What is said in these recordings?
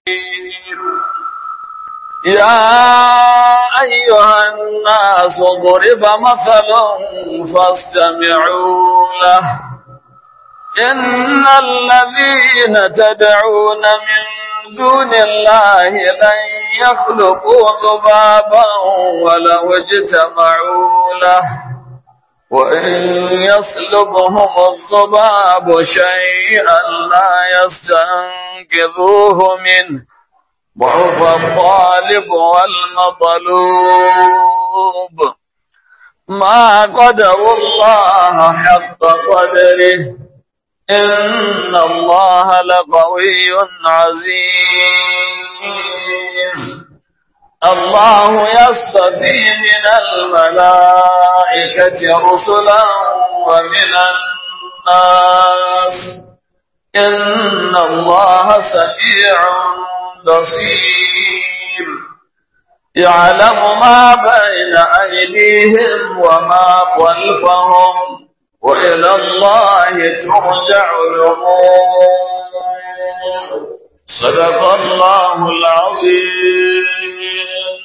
يا أيها الناس ضرب مثل فاستمعوا له إن الذين تدعون من دون الله لن يخلقوا ذبابا ولو اجتمعوا له وإن يسلبهم الذباب شيئا لا يستنقذوه منه ضعف الطالب والمطلوب ما قدر الله حق قدره إن الله لقوي عزيز الله يصطفي من الملائكة رسلا ومن الناس إن الله سميع بصير يعلم ما بين أيديهم وما خلفهم وإلى الله ترجع الأمور صدق الله العظيم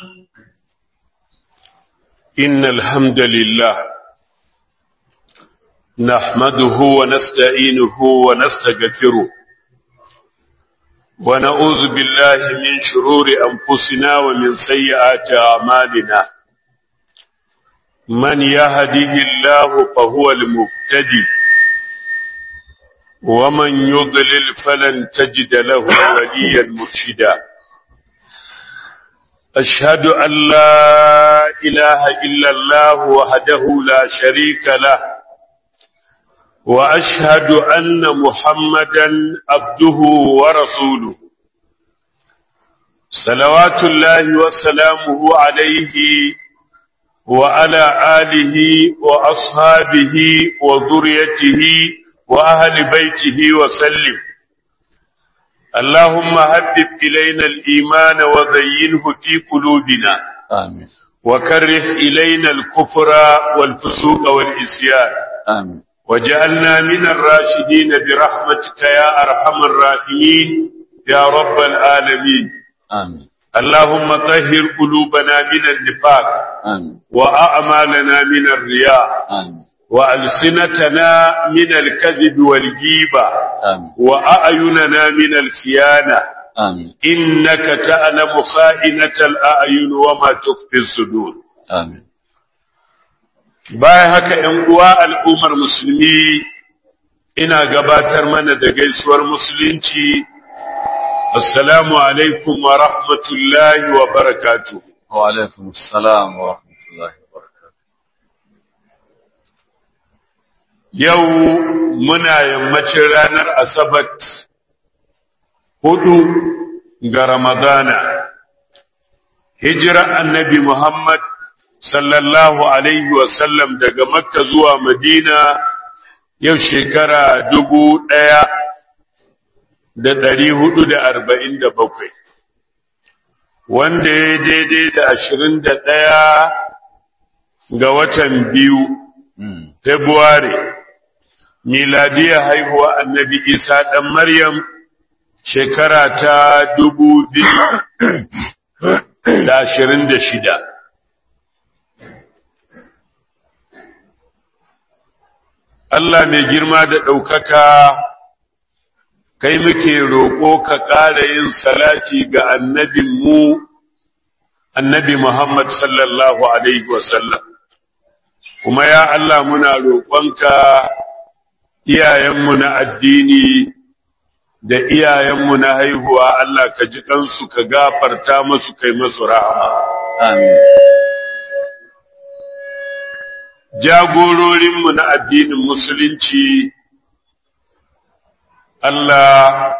إن الحمد لله نحمده ونستعينه ونستغفره ونعوذ بالله من شرور أنفسنا ومن سيئات أعمالنا من يهده الله فهو المهتدي ومن يضلل فلن تجد له وليا مرشدا أشهد أن لا إله إلا الله وحده لا شريك له وأشهد أن محمدا عبده ورسوله صلوات الله وسلامه عليه وعلى آله وأصحابه وذريته وأهل بيته وسلم اللهم هبب إلينا الإيمان وزينه في قلوبنا آمين وكره إلينا الكفر والفسوق والإسيان آمين وجعلنا من الراشدين برحمتك يا أرحم الراحمين يا رب العالمين آمين اللهم طهر قلوبنا من النفاق آمين وأعمالنا من الرياء آمين وألسنتنا من الكذب والجيبة آمين وأعيننا من الخيانة آمين إنك تعلم خائنة الأعين وما تخفي الصدور آمين bayan haka ‘yan uwa al'ummar musulmi ina gabatar mana da gaisuwar musulunci, Assalamu alaikum wa rahmatullahi wa barakatu. وعليكم السلام ورحمة الله وبركاته Yau muna yammacin ranar Asabat hudu ga Ramadana, hijira annabi Muhammad sallallahu Alaihi wasallam daga Makka zuwa Madina yau shekara dubu ɗaya da ɗari hudu da arba'in da bakwai, wanda ya daidai da ashirin da ɗaya ga watan biyu, مم. Februari, miladiyar haihuwa annabi Isa ɗan Maryam shekara ta dubu biyu da ashirin da shida. Allah mai girma da ɗaukaka kai muke roƙo ka ƙara yin salati ga annabinmu annabi Muhammad sallallahu Alaihi wasallam. Kuma ya Allah muna roƙonka iyayenmu na addini da iyayenmu na haihuwa Allah ka ji ɗansu ka gafarta masu kai masu rahama. آمين jagororinmu na addinin musulunci Allah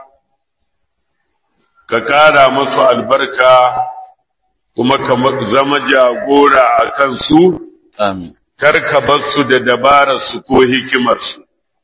ka ƙara masu albarka kuma ka zama jagora a kansu آمين karka bar su da dabararsu ko hikimarsu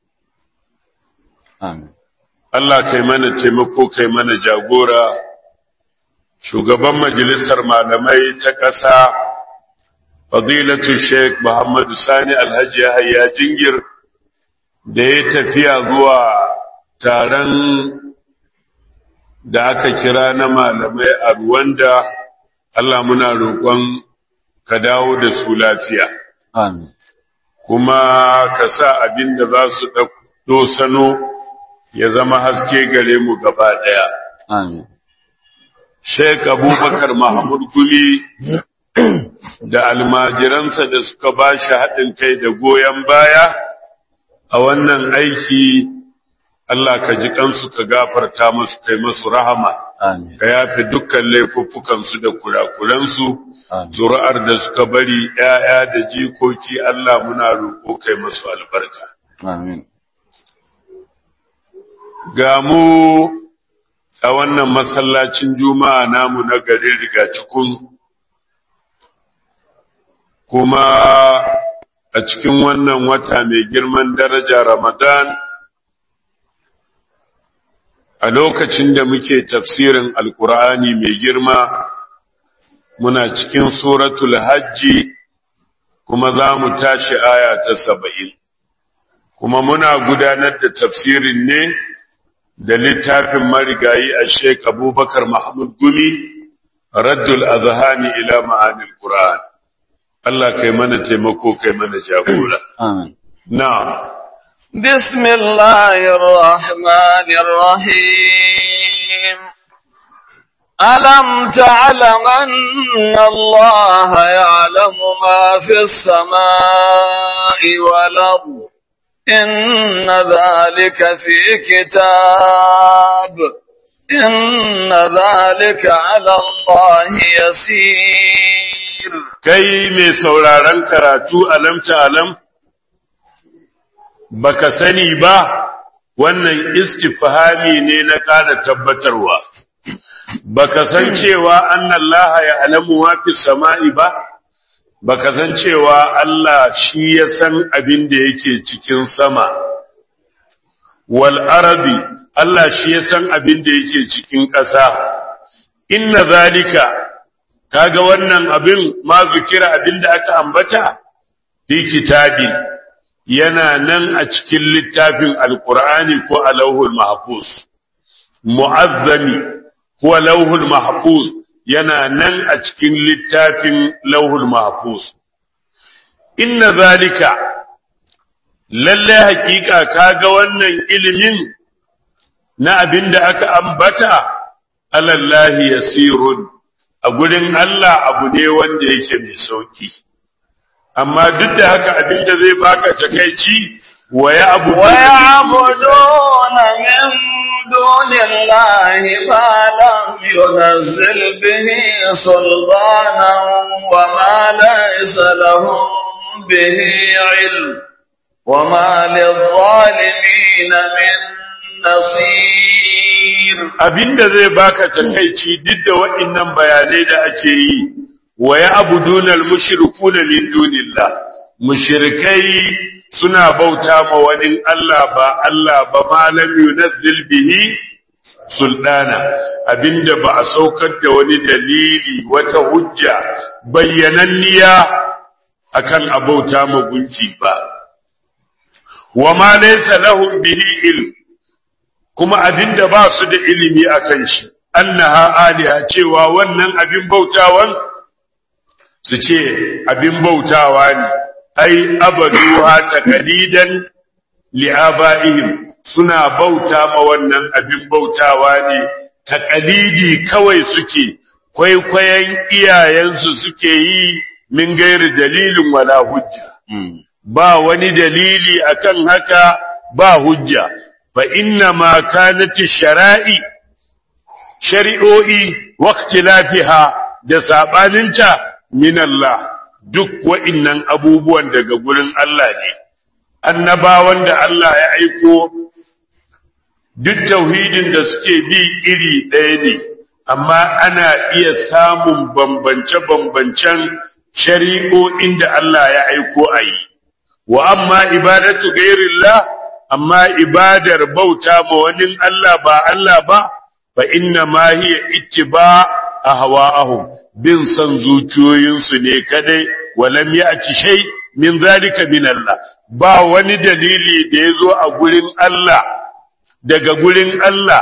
آمين Allah kai mana taimako kai mana jagora shugaban majalisar malamai ta ƙasa fadilatu Sheikh Muhammadu Sani Alhaji Yahaya Jingir da ya tafiya zuwa taron da aka kira na malamai a Ruwanda, Allah muna roƙon ka dawo da su lafiya, Amin. kuma ka sa abin da za su ɗauko sano ya zama haske gare mu gaba ɗaya. Amin. Sheikh Abubakar Mahmud Gumi da almajiransa da suka ba shi haɗin kai da goyon baya a wannan aiki, Allah ka ji kansu ka gafarta musu kai masu rahama. Amin. ka yafe dukkan laifuffukansu da kurakuransu Amin. zuri'ar da suka bari ‘ya'ya da jikoki Allah muna roƙo kai masu albarka. Amin. Ga mu a wannan masallacin juma'a namu na garin rigacikun kuma a cikin wannan wata mai girman daraja Ramadan a lokacin da muke tafsirin alkur'ani mai girma muna cikin suratul hajji kuma za mu tashi aya ta saba'in kuma muna gudanar da tafsirin ne da littafin marigayi a sheik abubakar mahmud gumi raddul azhani ila ma'anil qur'an Allah kai mana taimako kai mana jagora Amin. na'am بسم الله الرحمن الرحيم ألم تعلم أن الله يعلم ما في السماء والأرض إن ذلك في كتاب إن ذلك على الله يسير kai mai sauraron karatu alamta alam baka sani ba wannan istifhami ne na ƙara tabbatarwa baka san cewa annallaha ya alamu ma fi sama'i ba baka san cewa Allah shi ya san abin da yake cikin sama wal arabi Allah shi ya san abin da yake cikin ƙasa inna zalika kaga wannan abin ma zukira abin da aka ambata fi kitabi yana nan a cikin littafin alqur'ani ko a lauhul mahfuz mu'azzami ko lauhul mahfuz yana nan a cikin littafin lauhul mahfuz inna zalika lalle hakika kaga wannan ilimin na abin da aka ambata alallahi yasirun a gurin Allah abu ne wanda yake mai sauki amma duk da haka abin da zai baka takeici wa ya abu ويعبدون من دون الله ما لم ينزل به سلطانا وما ليس لهم به علم وما للظالمين من نصير abinda zai baka takeici duk da waɗannan bayanai da ake yi wa ya abudunal mushrikuna min dunillah mushrikai suna bauta ma wani Allah ba Allah ba ma lam yunazzil bihi sultana abinda ba a saukar da wani dalili wata hujja bayyananniya akan abauta ma gunki ba wa ma laysa lahum bihi ilm kuma abinda ba su da ilimi akan shi annaha aliha cewa wannan abin bautawan su ce abin bautawa ne ai abaduha taqalidan li'abaihim suna bauta ma wannan abin bautawa ne taqalidi kawai suke kwaikwayon iyayensu suke yi min gairi dalilin wala hujja ba wani dalili akan haka ba hujja fa inna ma kanati shara'i shari'o'i waqtilafiha da sabaninta min Allah duk wa'innan abubuwan daga gurin Allah ne annabawan da Allah ya aiko duk tauhidin da suke bi iri ɗaya ne amma ana iya samun bambance-bambancen shari'o'in da Allah ya aiko a yi wa amma ibadatu gairillah amma ibadar bauta ma wani Allah ba Allah ba fa inna ma hiya ittiba ahwa'ahum bin san zuciyoyinsu ne kadai walam ya'ti shay min zalika min Allah ba wani dalili da yazo a gurin Allah daga gurin Allah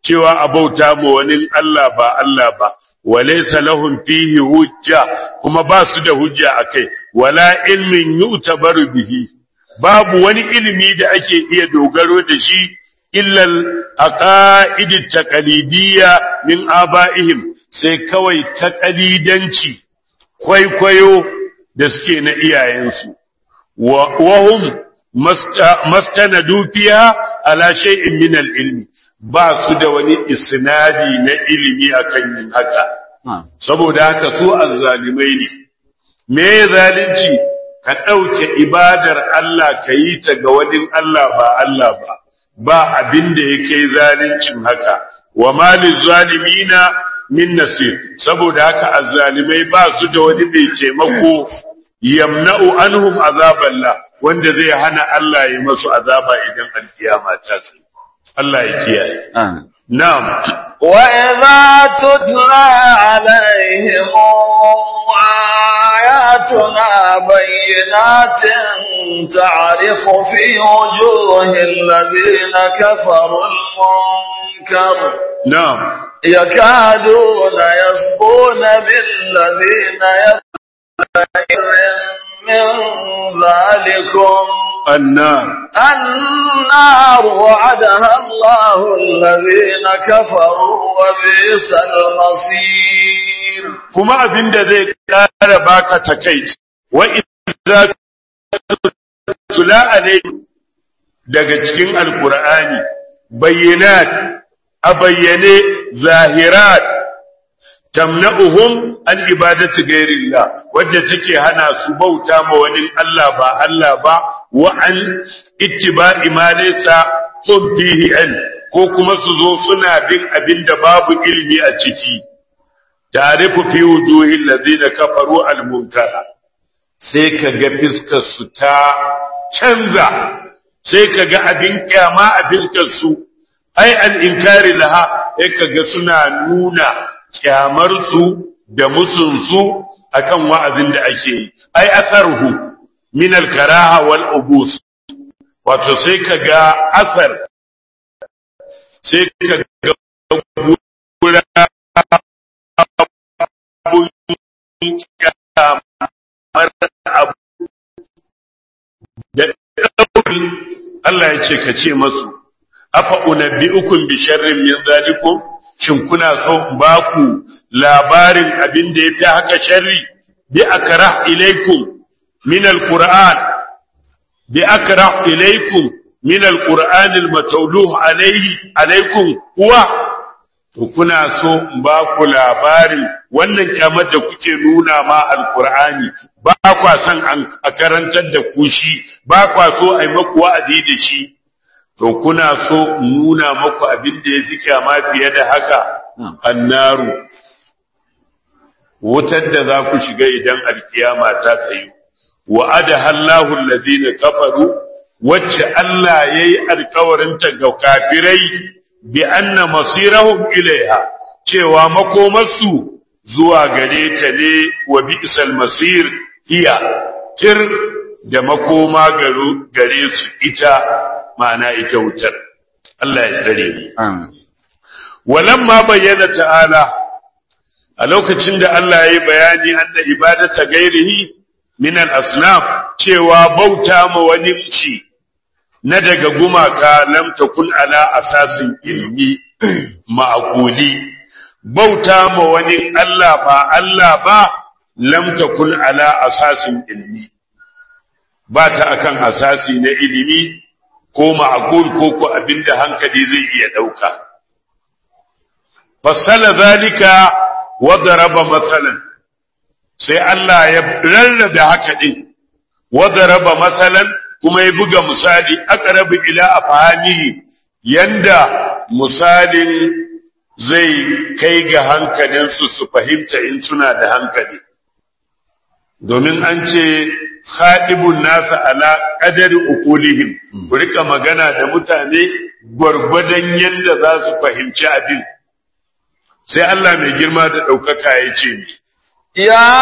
cewa a bauta ma wani Allah ba Allah ba walaysa lahum fihi hujja kuma ba su da hujja akai wala ilmin yu'tabaru bihi babu wani ilimi da ake iya dogaro da shi illal aqaid taqlidiyya min aba'ihim sai kawai taqlidanci kwaikwayo da suke na iyayensu wa hum mastanadu fiha ala shay'in min al-ilmi ba su da wani isnadi na ilimi akan yin haka saboda haka su azzalimai ne me zalunci ka ɗauke ibadar Allah ka yi ta ga wani Allah ba Allah ba ba abin da ya kai zaluncin haka wa malin zalimina min nasir saboda haka azzalimai ba su da wani mai taimako yamna'u anhum azaballah wanda zai hana Allah ya masu azaba idan alkiyama ta tsaye Allah ya kiyaye na'am wa idza tutla alaihim آياتنا بينات تعرف في وجوه الذين كفروا المنكر نعم يكادون يسقون بالذين يسقون من ذلكم النار النار وعدها الله الذين كفروا وبئس المصير kuma abin da zai ƙara baka takaici wa idza tula alai daga cikin alqur'ani bayyinat a bayyane zahirat tamna'uhum an ibadati ghairillah wadda take hana su bauta ma wani Allah ba Allah ba wa an ittiba'i ma laysa hum fihi ko kuma su zo suna bin abin da babu ilmi a ciki ta'rifu fi wujuhil ladina kafaru al-munkara sai kaga fiskar su ta canza sai kaga abin kyama a fiskar su ai al-inkari laha sai kaga suna nuna kyamar su da musun su akan wa'azin da ake yi ai asarhu min al-karaha wal ubus wato sai kaga asar sai kaga gura abun kamar abu da ɗauri Allah ya ce ka ce masu afa unabbi'ukum bi sharrin min zalikum shin kuna so in ba ku labarin abin da yafi haka sharri bi akrah ilaikum min alquran bi akrah ilaikum min alquran almatawluh alayhi alaikum huwa to kuna so in ba ku labarin wannan kyamar da kuke nuna ma alkur'ani ba kwa son a karantar da ku shi ba kwa so a yi maku wa'azi da shi to kuna so in nuna maku abin da ya fi kyama fiye da haka annaru wutar da za ku shiga idan alkiyama ta tsayu wa'ada hallahu allazina kafaru wacce Allah yayi alkawarinta ga kafirai bi anna masirahum ilaiha cewa makomarsu zuwa gare ta ne wa bi'sal masir hiya tir da makoma gare su ita ma'ana ita wutar Allah ya tsare ni walamma bayyana ta'ala a lokacin da Allah ya yi bayani anna ibadata gairihi min al-asnam cewa bauta ma wani ci na daga gumaka lam takun ala asasin ilmi ma'quli bauta ma wani Allah ba Allah ba lam takun ala asasin ilmi ba ta akan asasi na ilimi ko ma'qul ko ko abinda hankali zai iya dauka fasala zalika wa daraba masalan sai Allah ya rarrabe haka din wa daraba masalan kuma ya buga misali aqrabu ila afhamihi yanda misalin zai kai ga hankalinsu su fahimta in suna da hankali domin an ce khadibun nasa ala qadari uqulihim ku rika magana da mutane gwargwadon yanda za su fahimci abin sai Allah mai girma da ɗaukaka ya ce ni يا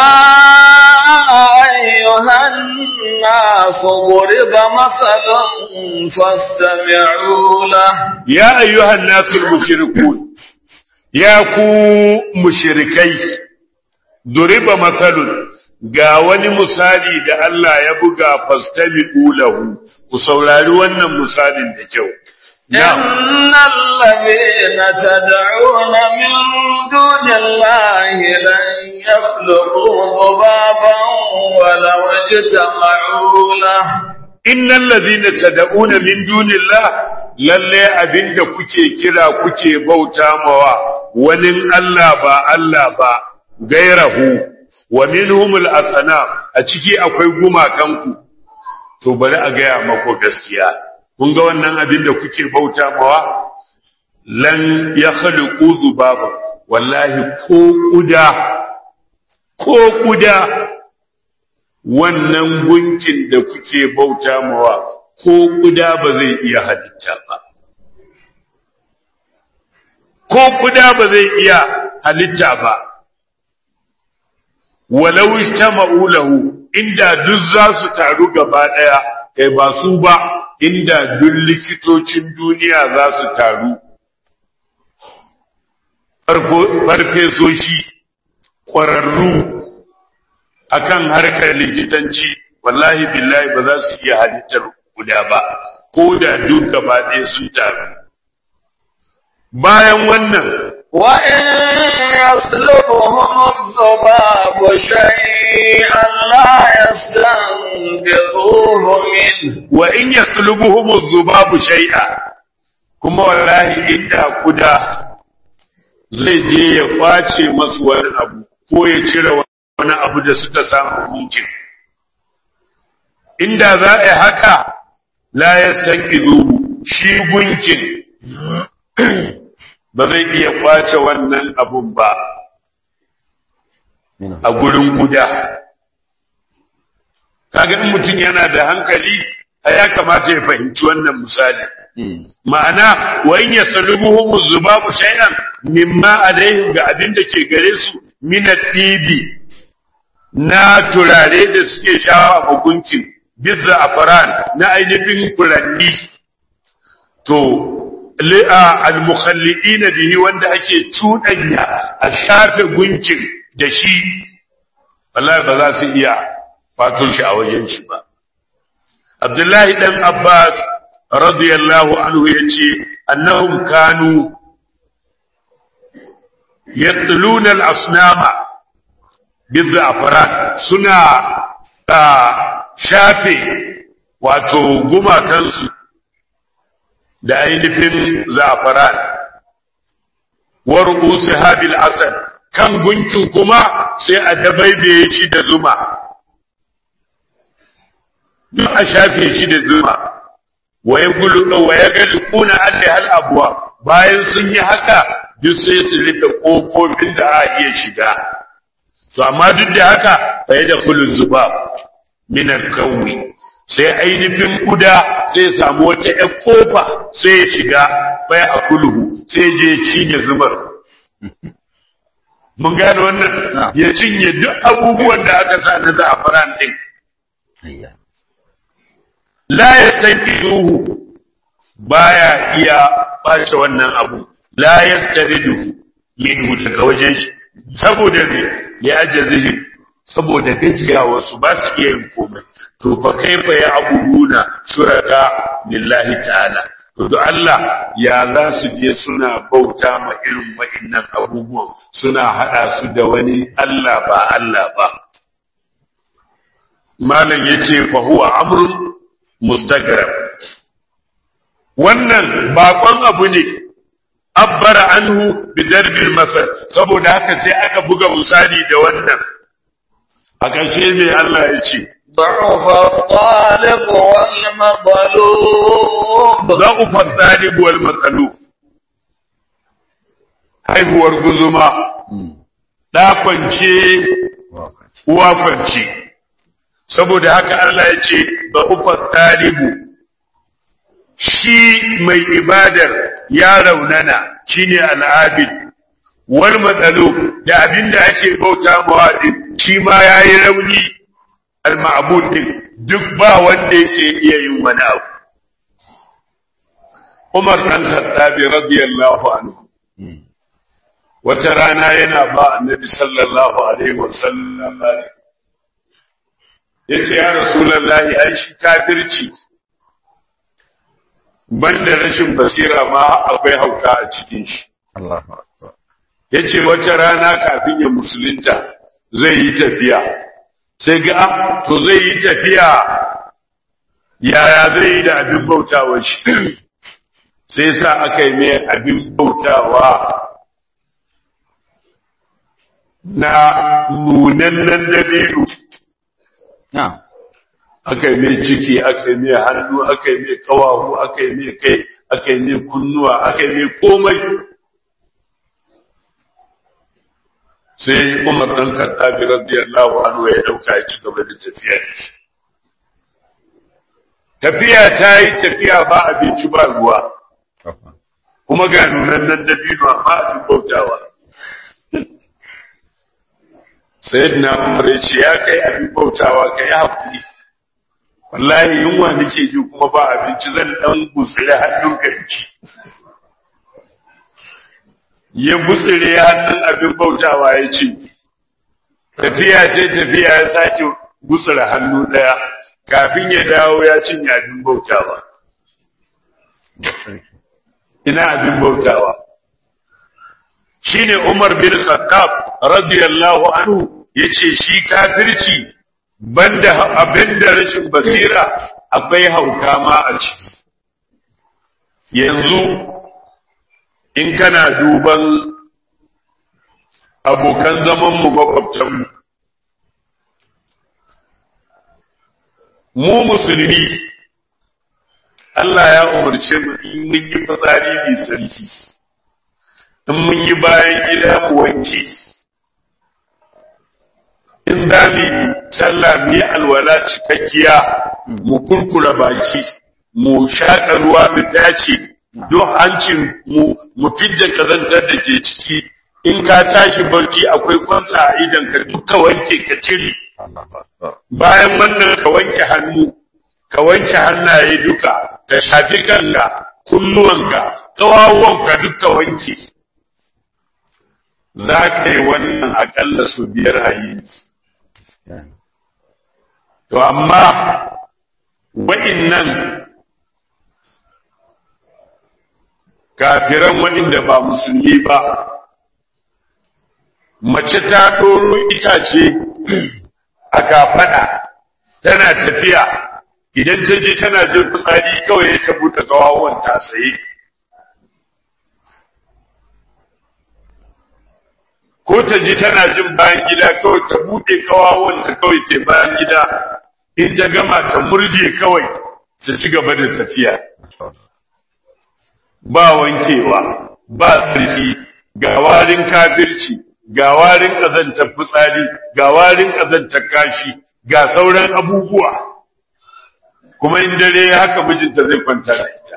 أيها الناس ضرب مثل فاستمعوا له ya ayyuhan nasul mushrikun ya ku mushrikai duriba matsalun ga wani misali da Allah ya buga fastami'u lahu ku saurari wannan misalin da kyau إن الذين تدعون من دون الله لن يخلقوا ذبابا ولو اجتمعوا له innal ladhina tad'una min dunillah lalle abinda kuke kira kuke bauta mawa wani Allah ba Allah ba gairahu wa minhumul asana a ciki akwai gumakanku to bari a gaya mako gaskiya kun ga wannan abinda kuke bauta mawa lan yakhluqu zubaba wallahi ko kuda ko kuda wannan gunkin da kuke bauta mawa ko kuda ba zai iya halitta ba ko kuda ba zai iya halitta ba walau istama'u lahu inda duk za su taru gaba daya kai ba su ba inda duk likitocin duniya za su taru farfesoshi ƙwararru akan harkar likitanci wallahi billahi ba za su iya halittar guda ba ko da duk gaba ɗaya sun taru bayan wannan وإن يسلبهم الذباب شيئا لا يستنقذوه منه wa in yaslubuhum adh-dhubabu shay'a kuma wallahi inda kuda zai je ya kwace masu wani abu ko ya cire wani abu da suka samu gunkin inda za a yi haka la yastanqidhuhu shi gunkin ba zai iya kwace wannan abun ba a gurin guda kaga in mutum yana da hankali a ya kamata ya fahimci wannan misali ma'ana wa in yasalubuhum zubabu shay'an mimma alaihim ga abin da ke gare su min dibi na turare da suke shawa a gunkin bizza afaran na ainihin furanni to li'a al-mukhalliina bihi wanda ake cuɗanya a shafe gunkin da shi wallahi ba za su iya fato shi a wajen shi ba Abdullahi dan Abbas radiyallahu anhu yace annahum kanu yatluna al-asnama biz'afran suna shafe wato gumakansu da ainihin za'afaran wa ru'usi habil asad kan gunkin kuma sai a dabaibaye shi da zuma duk a shafe shi da zuma wa ya gulu wa ya gali kuna alli hal abuwa bayan sun yi haka duk sai su rufe kofofin da a iya shiga to amma duk da haka fa ya da kullu zuba min al-kawi sai ainihin kuda sai samu wata ƴan kofa sai ya shiga bai a kulhu sai je cinye zubar mun gane wannan ya cinye duk abubuwan da aka sa na za'afaran din la yastanqiduhu baya iya bace wannan abu la yastaridu minhu daga wajen shi saboda ne ya ajazihi saboda gajiyawa su ba su iya yin komai to fa kaifa ya abuduna shuraka lillahi ta'ala to da Allah ya za su je suna bauta ma irin wa'annan abubuwan suna hada su da wani Allah ba Allah ba malam yace fa huwa amrun mustagrab wannan bakon abu ne abbara anhu bi darbil masal saboda haka sai aka buga misali da wannan a ƙarshe ne Allah ya ce ضعف الطالب والمطلوب ضعف الطالب والمطلوب haihuwar guzuma da kwance uwa kwance saboda haka Allah ya ce ضعف talibu shi mai ibadar ya raunana shine al'abid wal matsalo da abin da ake bauta mawa din shi ma yayi rauni al ma'bud din duk ba wanda yake iya yin wani abu Umar dan Khattab radiyallahu anhu wata rana yana ba annabi sallallahu alaihi wasallam yace ya rasulullahi ai shi kafirci banda rashin basira ma akwai hauka a cikin shi Allahu akbar yace wata rana kafin ya musulunta zai yi tafiya sai ga ah, to zai yi tafiya yaya zai yi da abin bautawa shi sai sa aka yi mai abin bautawa na nunannen dabiru na'am aka yi mai ciki aka yi mai hannu aka yi mai kawahu aka yi mai kai aka yi mai kunnuwa aka yi mai komai sai umar dan kattabi radiyallahu anhu ya dauka ya ci gaba da tafiya tafiya ta yi tafiya ba abinci ba ruwa kuma ga nunannen dabino amma abin bautawa sayyidina umar ya ce ya kai abin bautawa ka yi haƙuri wallahi yunwa nake ji kuma ba abinci zan dan gutsire hannun ka ci ya gutsire hannun abin bautawa ya ce tafiya ce tafiya ya sake gutsire hannu daya kafin ya dawo ya cinye abin bautawa ina abin bautawa shine Umar bin Khattab radiyallahu anhu yace shi kafirci banda abinda rashin basira akwai hauka ma a ciki yanzu in kana duban abokan zaman mu makwabtanmu mu musulmi Allah ya umarce mu in mun yi fitsari mai sarki in mun yi bayan gida mu wanke in za mu yi sallah mu yi alwala cikakkiya mu kurkura baki mu shaƙa ruwa mu dace don hancin mu mu fidda kazantar da ke ciki in ka tashi barci akwai kwanta a idan ka duka wanke ka cire Allahu akbar bayan wannan ka wanke hannu ka wanke hannaye duka ka shafi kanka kunnuwanka ƙawawwanka duka wanke za ka yi wannan aƙalla su biyar hayi to amma wa'innan kafiran waɗanda ba musulmi ba mace ta ɗoro itace a kafaɗa tana tafiya idan ta je tana jin fitsari kawai ta buɗe kawawan ta tsaye ko ta ji tana jin bayan gida kawai ta buɗe kawawan ta kawai ta bayan gida in ta gama ta murje kawai ta ci gaba da tafiya ba wankewa ba tsarki ga warin kafirci ga warin ƙazantar fitsari ga warin ƙazantar kashi ga sauran abubuwa kuma in dare haka mijinta zai kwanta da ita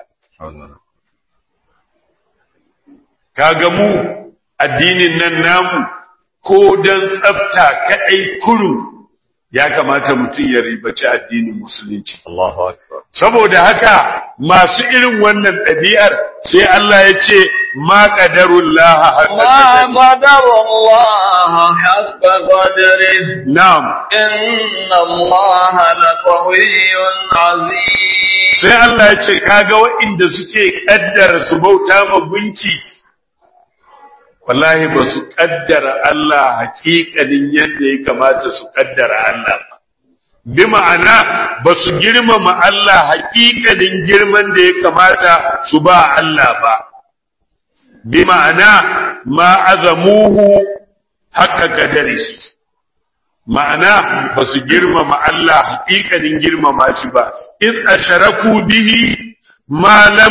kaga mu addinin nan namu ko don tsafta kaɗai kurum ya kamata mutum ya ribaci addinin musulunci Allahu akbar saboda haka masu irin wannan ɗabi'ar sai Allah ya ce ma qadarullah ما قدر الله حق قدره na'am إن الله لقوي عزيز sai Allah ya ce kaga waɗanda suke kaddara su bauta ma gunki wallahi ba su kaddara Allah haƙiƙanin yadda ya kamata su kaddara Allah ba bi ma'ana ba su girmama Allah haƙiƙanin girman da ya kamata su ba Allah ba bi ma'ana ma azamuhu haqqa qadari ma'ana ba su girmama Allah haƙiƙanin girmama shi ba in asharaku bihi ma lam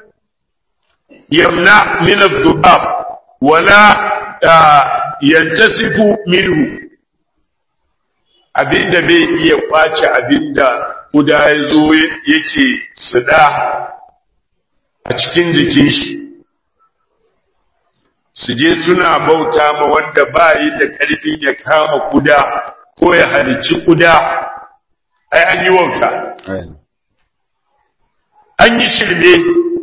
yamna min adh-dhubab wala ah, yantasifu minhu abinda bai iya kwace abinda kuda ya zo yake suda a cikin jikin shi su je suna bauta ma wanda ba yi da ƙarfin ya kama kuda ko ya halicci kuda ai an yi wauta an yi shirme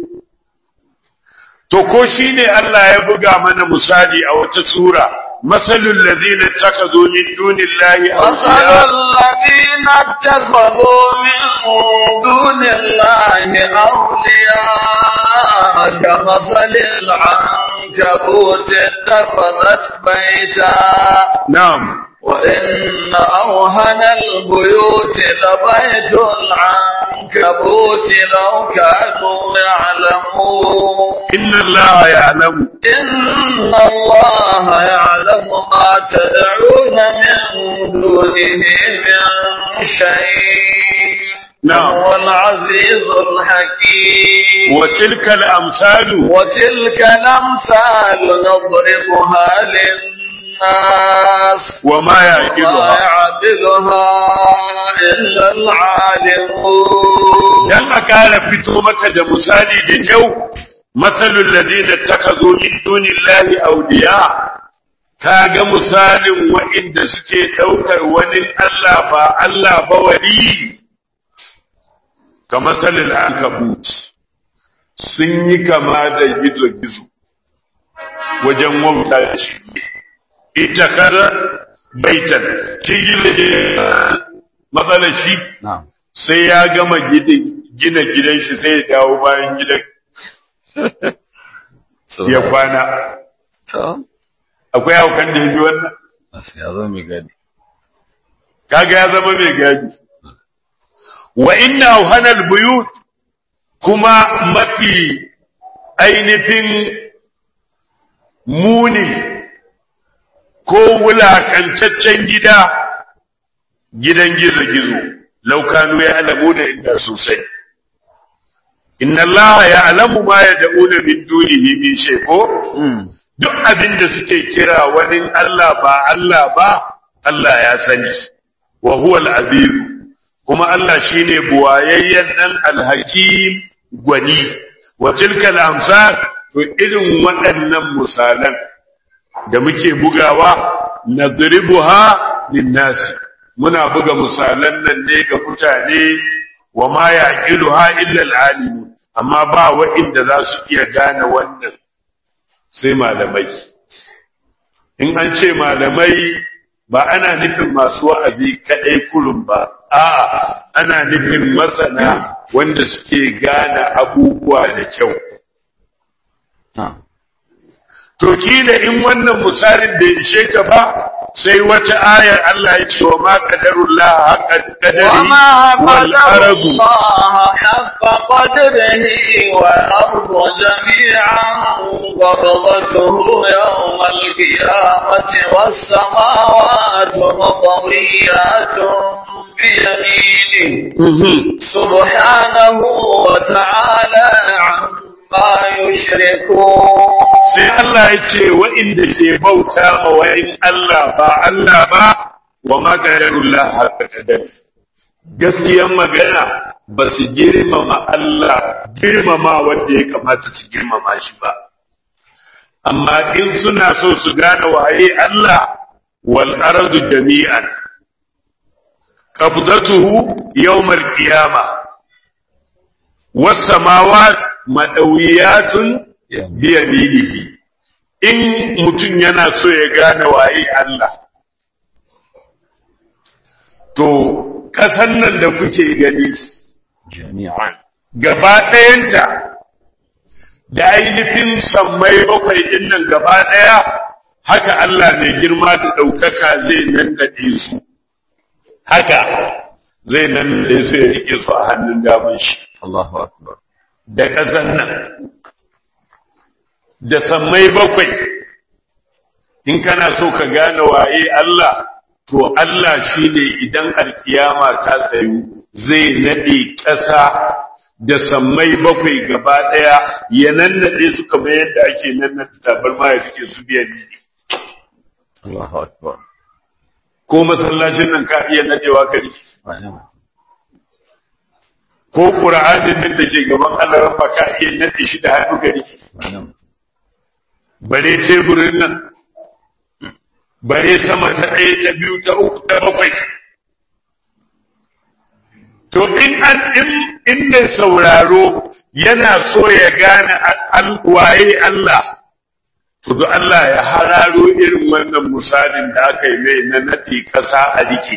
to ko shi ne Allah ya buga mana misali a wata sura masalul ladina takazu min dunillahi مثل awliya الذين اتخذوا من دون الله أولياء كمثل العنكبوت اتخذت بيتا na'am وإن أوهن البيوت لبيت العنكبوت لو كانوا يعلمون inna Allah ya'lamu إن الله يعلم ما تدعون من دونه من شيء نعم. هو العزيز الحكيم wa tilka al-amsalu وتلك الأمثال نضربها للناس wa ma وما yaqiluha يعدلها إلا العالمون dan a kara fito maka da misali da kyau matsalul ladina takazu min dunillahi awliya kaga misalin wa'inda suke daukar wani Allah ba Allah ba wali ka masalil ankabut sun yi kama da gizo-gizo wajen wauta da shi ita kada baitan shi gina matsalar shi na'am sai ya gama gidi- gina gidan shi sai ya dawo bayan gidan ya kwana To, akwai haukan da ya bi wannan ya zama mai gadi kaga ya zama mai gadi wa inna auhanal buyut kuma mafi ainihin muni ko wulakantaccen gida gidan gizo-gizo laukanu ya alamu da inda sosai inna Allah ya alamu ma ya da'una min dunihi min shay ko duk abin da suke kira wani Allah ba Allah ba Allah ya sani wa huwa al-aziz kuma Allah shine buwayayyen dan al-hakim gwani wa tilka al-amsal to irin waɗannan misalan da muke bugawa nadribuha lin-nas muna buga misalan nan ne ga mutane wa ma yaqiluha illa al-alimun amma ba wa'inda za su iya gane wannan sai malamai in an ce malamai ba ana nufin masu wa'azi kaɗai kurun ba a'a ana nufin masana wanda suke gane abubuwa da kyau na'am to kila in wannan misalin bai ishe ka ba sai wata ayar Allah ya ce wa ma qadarullah haqqa qadari وما wal قدر ardu الله حق قدره والأرض جميعا قبضته يوم القيامة والسماوات مطويات بيمينه Mhm. سبحانه وتعالى عما يشركون sai Allah ya ce wa'inda ke bauta ma wa'in Allah ba Allah ba wa magararullah haka kadar. Gaskiyan magana ba su girmama Allah girmama wanda ya kamata su girmama shi ba. Amma in suna so su gane waye Allah wal ardu jami'an. Qabdatuhu yawmal qiyamah was samawat madawiyatun biyaminihi in mutum yana so ya gane waye Allah to kasan nan da kuke gani jami'an gaba ɗayanta da ainihin sammai bakwai ɗin nan gaba ɗaya haka Allah mai girma da ɗaukaka zai nan su haka zai nan su ya rike su a hannun damar shi Allahu akbar da ƙasan nan da sammai bakwai in kana so ka gane waye Allah to Allah shine idan alkiyama ta tsayu zai nade ƙasa da sammai bakwai gaba ɗaya ya nannade su kamar yadda ake nannade tabarma ya rike su biyan ni Allahu akbar ko masallacin nan ka iya nadewa ka rike Wa'ina. ko qur'anin nan da ke gaban Allah rabba ka iya nade shi da hannu ka rike Wa'ina. bare teburin nan bare sama ta ɗaya ta biyu ta uku ta bakwai to in an in in mai sauraro yana so ya gane al- waye Allah to da Allah ya hararo irin wannan misalin da aka yi mai na naɗe ƙasa a rike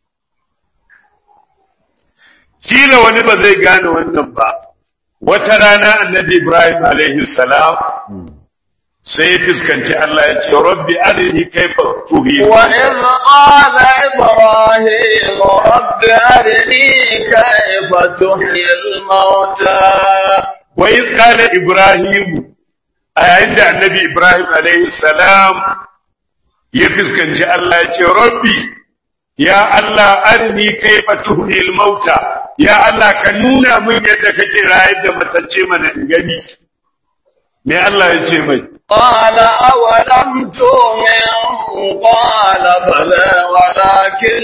kila wani ba zai gane wannan ba wata rana annabi Ibrahim alaihi salam sai ya fuskanci Allah ya ce rabbi arini kaifa tuhi وإذ قال إبراهيم رب أرني كيف تحيي الموتى wa iz qala ibrahim a yayin da annabi ibrahim alaihi salam ya fuskanci Allah ya ce rabbi ya Allah arini kaifa tuhi mauta ya Allah ka nuna min yadda kake rayar da matacce mana in gani me Allah ya ce mai قال أولم تؤمن قال بلى ولكن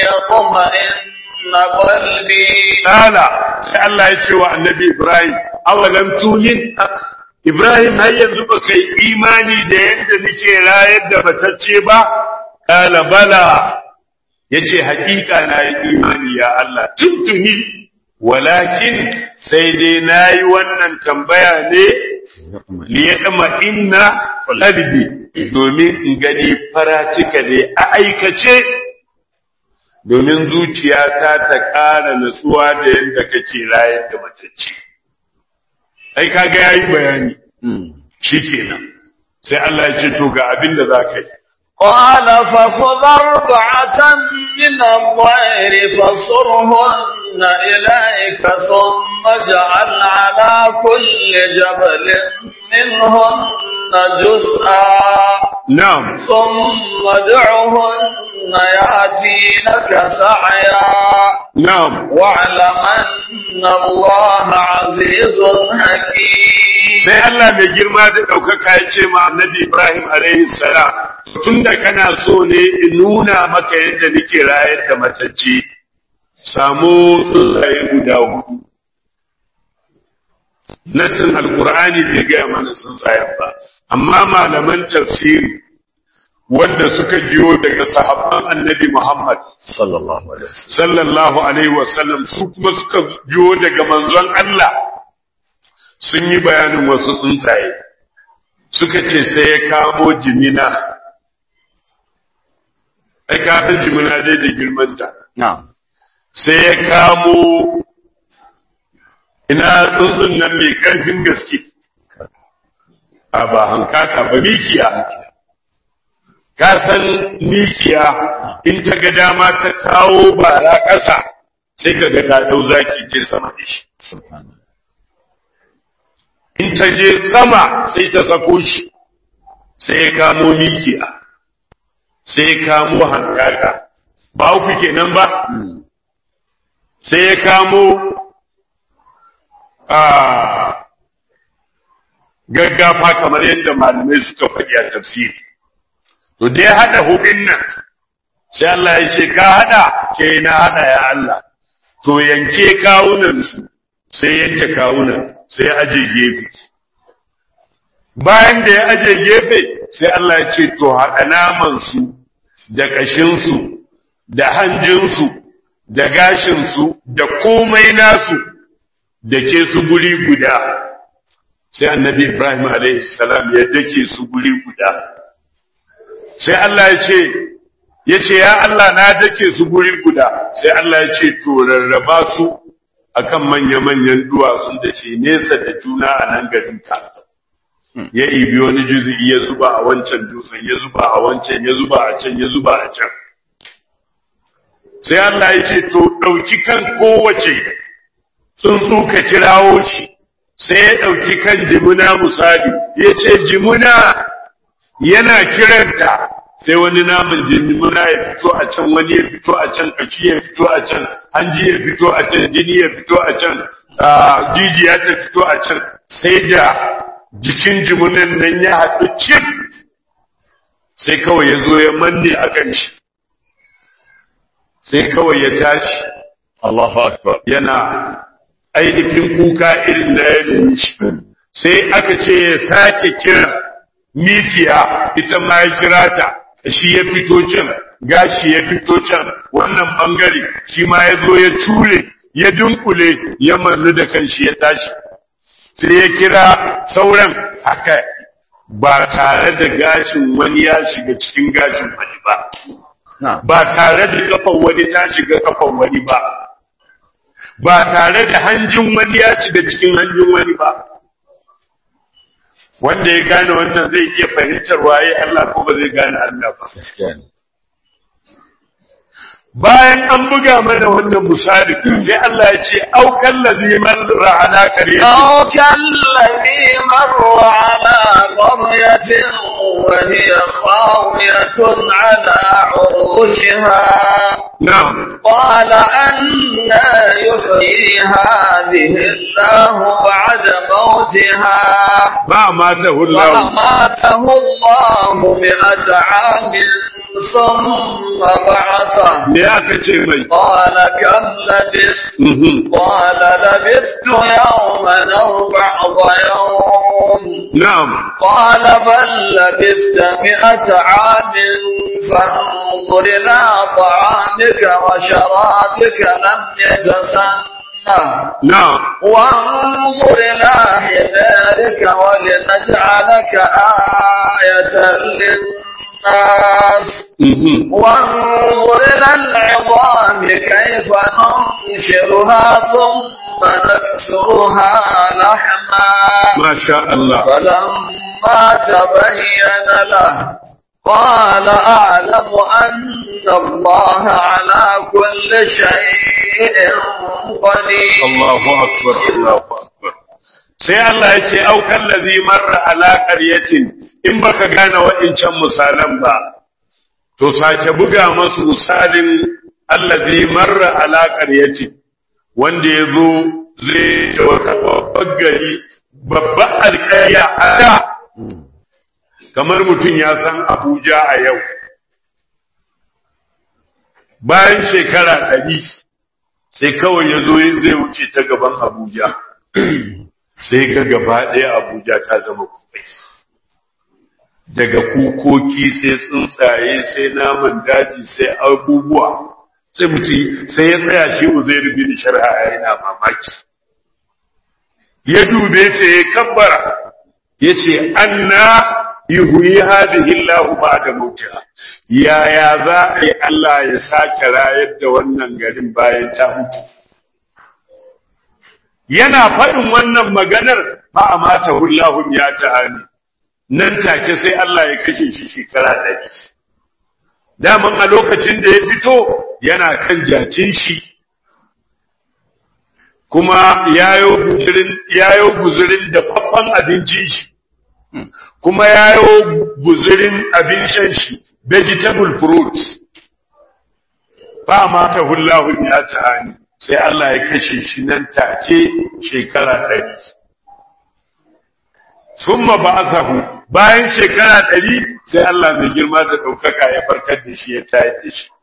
ليطمئن قلبي Kala sai Allah ya ce wa annabi Ibrahim, awalam tunin Ibrahim har yanzu ba kai imani da yadda nake rayar da batacce ba? Kala bala ya ce hakika na yi imani ya Allah tuntuni, walakin sai dai na yi wannan tambaya ne liyadama inna qalbi domin in gani faratika ne a aikace domin zuciyata ta ƙara natsuwa da yadda kake rayar da matacce. Ai, kaga ya yi bayani, shi kenan, sai Allah ya ce, To, ga abin da za ka yi. قال فخذ أربعة من الطير فصرهن إليك ثم اجعل على كل جبل منهن جزءا Na'am, ثم ادعهن يأتينك سعيا na'am, واعلم أن الله عزيز حكيم sai Allah mai girma da ɗaukaka ya ce ma annabi Ibrahim alaihi salam, tun da kana so ne in nuna maka yadda nake rayar da matacce, samu tsuntsaye guda hudu. Nassin Alƙur'ani bai gaya mana tsuntsayen ba, amma malaman tafsiri wanda suka jiyo daga sahabban annabi Muhammad sallallahu alaihi wasallam sallallahu alaihi wasallam su kuma suka jiyo daga manzon Allah sun yi bayanin wasu tsuntsaye suka ce sai ya kamo jimina ai kafin jimina dai da girmanta na'am sai ya kamo ina tsuntsun nan mai ƙarfin gaske a ba hankaka ba mikiya ka san mikiya in ta ga dama ta kawo bara ƙasa sai ka ga ta ɗau zaki je sama da shi subhanallah in ta je sama sai ta sako shi sai ya kamo mikiya sai ya kamo hankaka ba uku kenan ba sai ya kamo a gaggafa kamar yadda malamai suka faɗi a tafsiri to dai haɗa hudun nan sai Allah ya ce ka haɗa ke na haɗa ya Allah to yanke kawunan su sai yanke kawunan sai aje gefe bayan da ya aje gefe sai Allah ya ce to haɗa naman su da ƙashin su da hanjin su da gashin su da komai nasu da ke su guri guda sai annabi Ibrahim alaihi salam ya dake su guri guda sai Allah ya ce ya ce ya Allah na dake su guri guda sai Allah ya ce to rarraba su akan manya-manyan duwatsu da ke nesa da juna a nan garin ka ya ibi wani juzu'i ya zuba a wancan dutsen ya zuba a wancan ya zuba a can ya zuba a can sai Allah ya ce to ɗauki kan kowace tsuntsu ka kirawo shi sai ya ɗauki kan jimuna misali ya ce jimuna yana kiranta sai wani naman jimuna ya fito a can wani ya fito a can kashi ya fito a can hanji ya fito a can jini ya fito a can ah, jijiya ta fito a can sai da jikin jimunan nan ya haɗu cif sai kawai ya zo ya manne a kan shi sai kawai ya tashi Allahu akbar yana ainihin kuka irin na yanayin shi sai aka ce ya sake kira mikiya ita ma ya kira ta shi ya fito can gashi ya fito can wannan bangare shi ma ya zo ya cure ya dunkule ya mannu da kanshi ya tashi sai ya kira sauran haka ba tare da gashin wani ya shiga cikin gashin wani ba ba tare da kafan wani ta shiga kafan wani ba ba tare da hanjin wani ya shiga cikin hanjin wani ba wanda ya gane wannan zai iya fahimtar waye Allah ko ba zai gane Allah ba bayan an buga mana wannan misali sai Allah ya ce au kallazi marra ala qaryati أو كالذي مر على قرية وهي خاوية على عروشها na'am قال أنا يحيي هذه الله بعد موتها ba mata hullahu فأماته الله مئة عام ثم بعثه me aka ce mai قال كم لبثت Mhm. قال لبثت يوما أو بعض يوم na'am قال بل لبثت مئة عام فانظر إلى طعامك وشرابك لم يتسنه na'am وانظر إلى حمارك ولنجعلك آية للناس Mhm. وانظر إلى العظام كيف ننشرها ثم نكسرها لحما masha Allah فلما تبين له قال أعلم أن الله على كل شيء قدير Allahu akbar Allahu akbar sai Allah ya ce au kallazi marra ala qaryatin in baka gane wa'incan misalan ba to sake buga masu misalin allazi marra ala qaryatin wanda ya zo zai ta wata babbar gari babbar alƙarya a da kamar mutum ya san Abuja a yau bayan shekara ɗari sai kawai ya zo zai wuce ta gaban Abuja sai ga gaba ɗaya Abuja ta zama kufai daga kukoki sai tsuntsaye sai naman daji sai abubuwa sai mutum sai ya tsaya shi Uzairu bin Sharha yana mamaki ya dube ta ya kabbara yace anna yuhyi hadhihi Allahu ba'da mautiha yaya za a yi Allah ya sake rayar da wannan garin bayan ta mutu yana faɗin wannan maganar fa amata Allahu ya ta'ani nan take sai Allah ya kashe shi shekara ɗari daman a lokacin da ya fito yana kan jakin shi kuma yayo guzurin yayo guzurin da faffan abincin shi kuma yayo guzurin abin shan shi vegetable fruits ba ma ta hullahu ya tahani sai Allah ya kashe shi nan take shekara ɗari summa ba'athahu bayan shekara ɗari sai Allah mai girma da ɗaukaka ya farkar da shi ya tayar da shi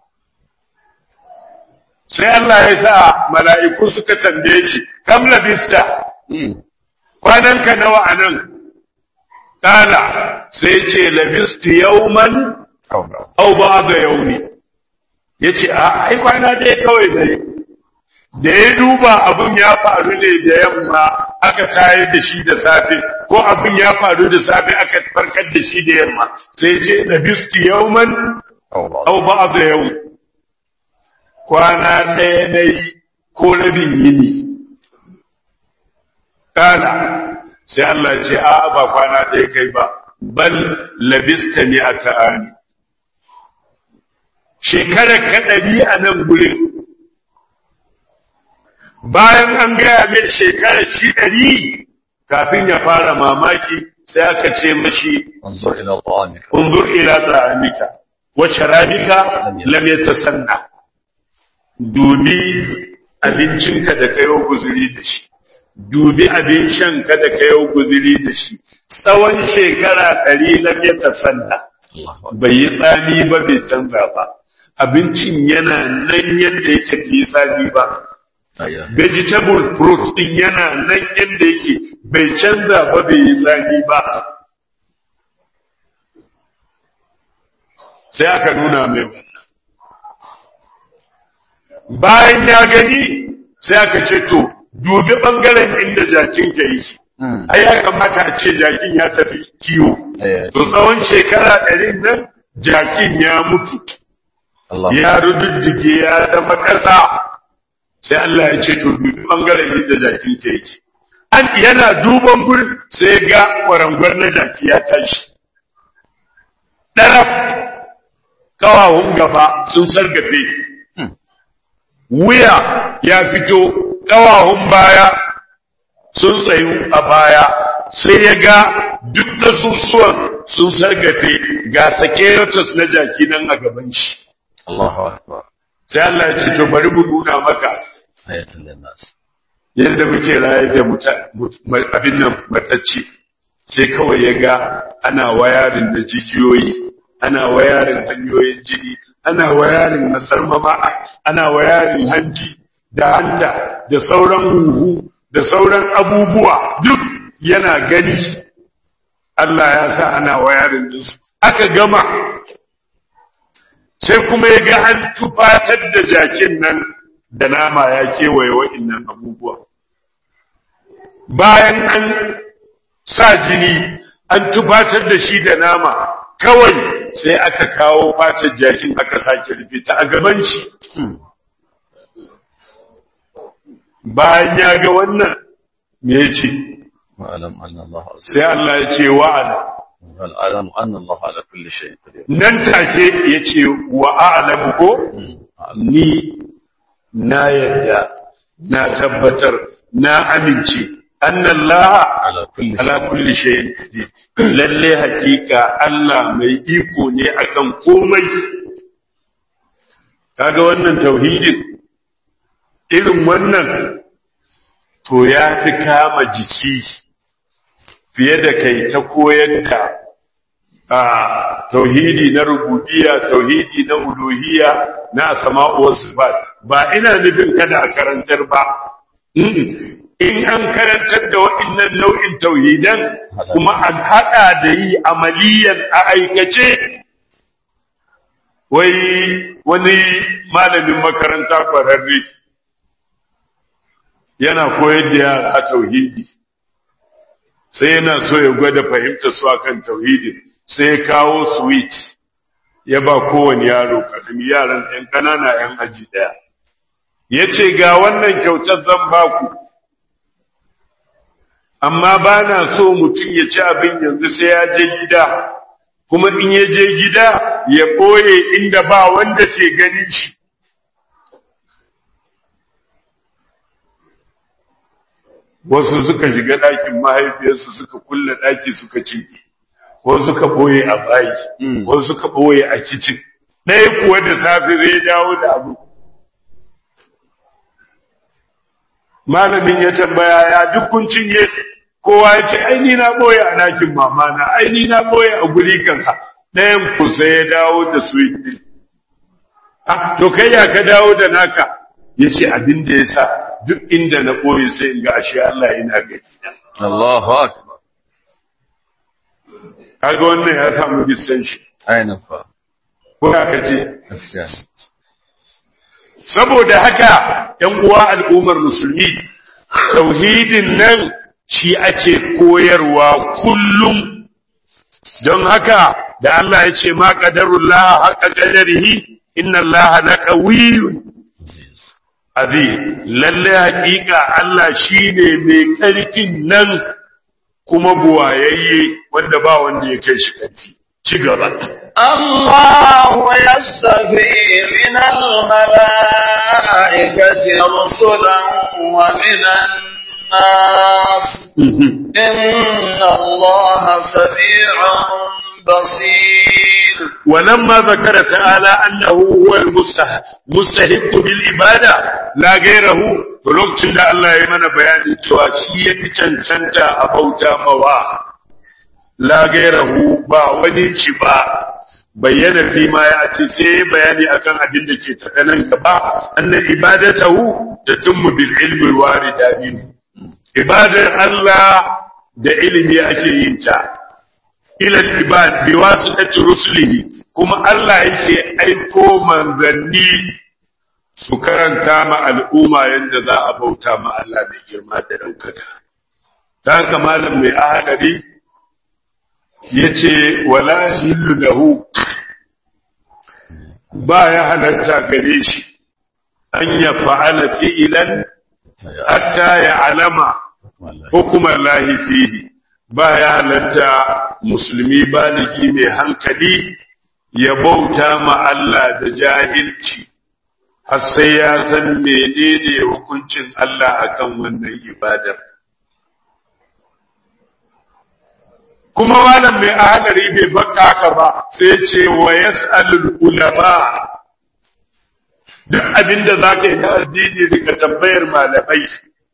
sai Allah ya sa mala'iku suka tambaye shi kam labista kwananka nawa a nan Kala sai ce labistu yauman au ba da yauni ya ce a ai kwana dai kawai dai da ya duba abin ya faru ne da yamma aka tayar da shi da safe ko abin ya faru da safe aka farkar da shi da yamma sai ce labistu yauman au ba da yauni kwana ɗaya na yi ko rabin yini Kala sai Allah ce a ba kwana ɗaya kai ba bal labista ne a ta'ani shekarar kaɗari a nan gurin bayan an gaya mai shekarar shi ɗari kafin ya fara mamaki sai aka ce mashi انظر إلى طعامك unzur ila ta'amika wa sharabika lam yatasanna dubi abincinka da kayo guzuri da shi dubi abin shanka da kayo guzuri da shi tsawon shekara ɗari lam yatasanna الله أكبر bai yi tsami ba bai canza ba abincin yana nan yadda yake bai yi tsami ba لا إله إلا vegetable fruit din yana nan yadda yake bai canza ba bai yi tsami ba sai aka nuna mai wannan bayan ya gani sai aka ce to dubi bangaren inda jakin ka yi ai ya kamata a ce jakin ya tafi kiwo to tsawon shekara ɗari nan jakin ya mutu ya rududdige ya zama ƙasa sai Allah ya ce to dubi bangaren inda jakin ka yake an yana duban gurin sai ga kwarangwar na jaki ya tashi ɗaraf kawawun gaba sun sargafe wuya ya fito kawawun baya sun tsayu a baya sai ya ga duk nasusuwan sun sargafe ga sakeratus na jaki nan a gaban shi Allahu akbar sai Allah ya ce to bari mu nuna maka ayatul linnas yadda muke raye da abin nan matacce sai kawai ya ga ana wayarin da jijiyoyi ana wayarin hanyoyin jini ana wayarin masarmama ana wayarin hanji da hanta da sauran huhu da sauran abubuwa duk yana gani Allah ya sa ana wayarin dinsu aka gama sai kuma ya ga an tufatar da jakin nan da nama ya kewaye wa'innan abubuwa bayan an sa jini an tufatar da shi da nama kawai sai aka kawo fatar jakin aka sake rufe ta a gaban shi bayan ya ga wannan me ya ce wa'alam anna Allah sai Allah ya ce wa'ala wa'alam anna Allah ala kulli shay'in qadir nan take ya ce wa'alamu ko ni na yadda na tabbatar na amince annallaha ala kulli ala kulli shay'in qadir lalle hakika Allah mai iko ne akan komai kaga wannan tauhidin irin wannan to ya fi kama jiki fiye da kai ta koyar da a tauhidi na rububiyya tauhidi na uluhiyya na sama'u wa sifat ba ina nufin kada a karantar ba in an karantar da waɗannan nau'in tauhidan kuma an haɗa da yi amaliyan a aikace wai wani malamin makaranta ƙwararre yana koyar da yara tauhidi sai yana so ya gwada fahimta su akan tauhidin sai ya kawo switch ya ba kowane yaro karami yaran ɗan ƙanana ‘yan aji ɗaya ya ce ga wannan kyautar zan baku amma ba na so mutum ya ci abin yanzu sai ya je gida kuma in ya je gida ya ɓoye inda ba wanda ke ganin shi wasu suka shiga ɗakin mahaifiyarsu suka kulle ɗaki suka cinye wasu suka ɓoye a bayi wasu suka ɓoye a kicin ɗaya kuwa da safe zai dawo da abu malamin ya tambaya ya duk kun cinye kowa ya ce aini na ɓoye a ɗakin mamana aini na ɓoye a guri kansa ɗayan ku sai ya dawo da su yi to kai ya ka dawo da naka ya ce abin da ya sa duk inda na ɓoye sai in ga ashe Allah yana gani Allahu akbar kaga wannan ya samu bisan shi ainin fa ko aka ce gaskiya saboda haka ‘yan uwa al'ummar musulmi tauhidin nan shi ake koyarwa kullum don haka da Allah ya ce ma ƙadarullah haka ƙadarihi inna Allah na ƙawiyun azim lalle hakika Allah shine mai ƙarfin nan kuma buwayayye wanda ba wanda ya kai shi ƙarfi ci gaba الله يستفي من الملائكة رسلا ومن الناس إن الله سميع بصير ولما ذكر تعالى أنه هو المستحق بالعبادة لا غيره فلوكتن da Allah ya mana bayanin cewa shi ya fi cancanta a bauta mawa la gairahu ba wani ci ba bayyana fi ma ya ci sai bayani akan abin da ke tafe nan gaba annan ibadatahu tatimmu bil ilmi warida min ibadar Allah da ilimi ake yin ta ila ibad bi wasitati rusulihi kuma Allah yake aiko manzanni su karanta ma al'umma yadda za a bauta ma Allah mai girma da ɗaukaka. Ta haka malam mai ahadari ya ce, wala hillu lahu ba ya halatta gare shi, an ya fa'ala fi'ilan hatta ya alama hukumar lahi fihi ba ya halatta musulmi baligi mai hankali ya bauta ma Allah da jahilci. har sai ya san menene hukuncin Allah akan wannan ibadar. Kuma malam mai ahadari bai baka haka ba sai ce wa yas'alul ulama duk abinda zaka yi na addini daga tambayar malamai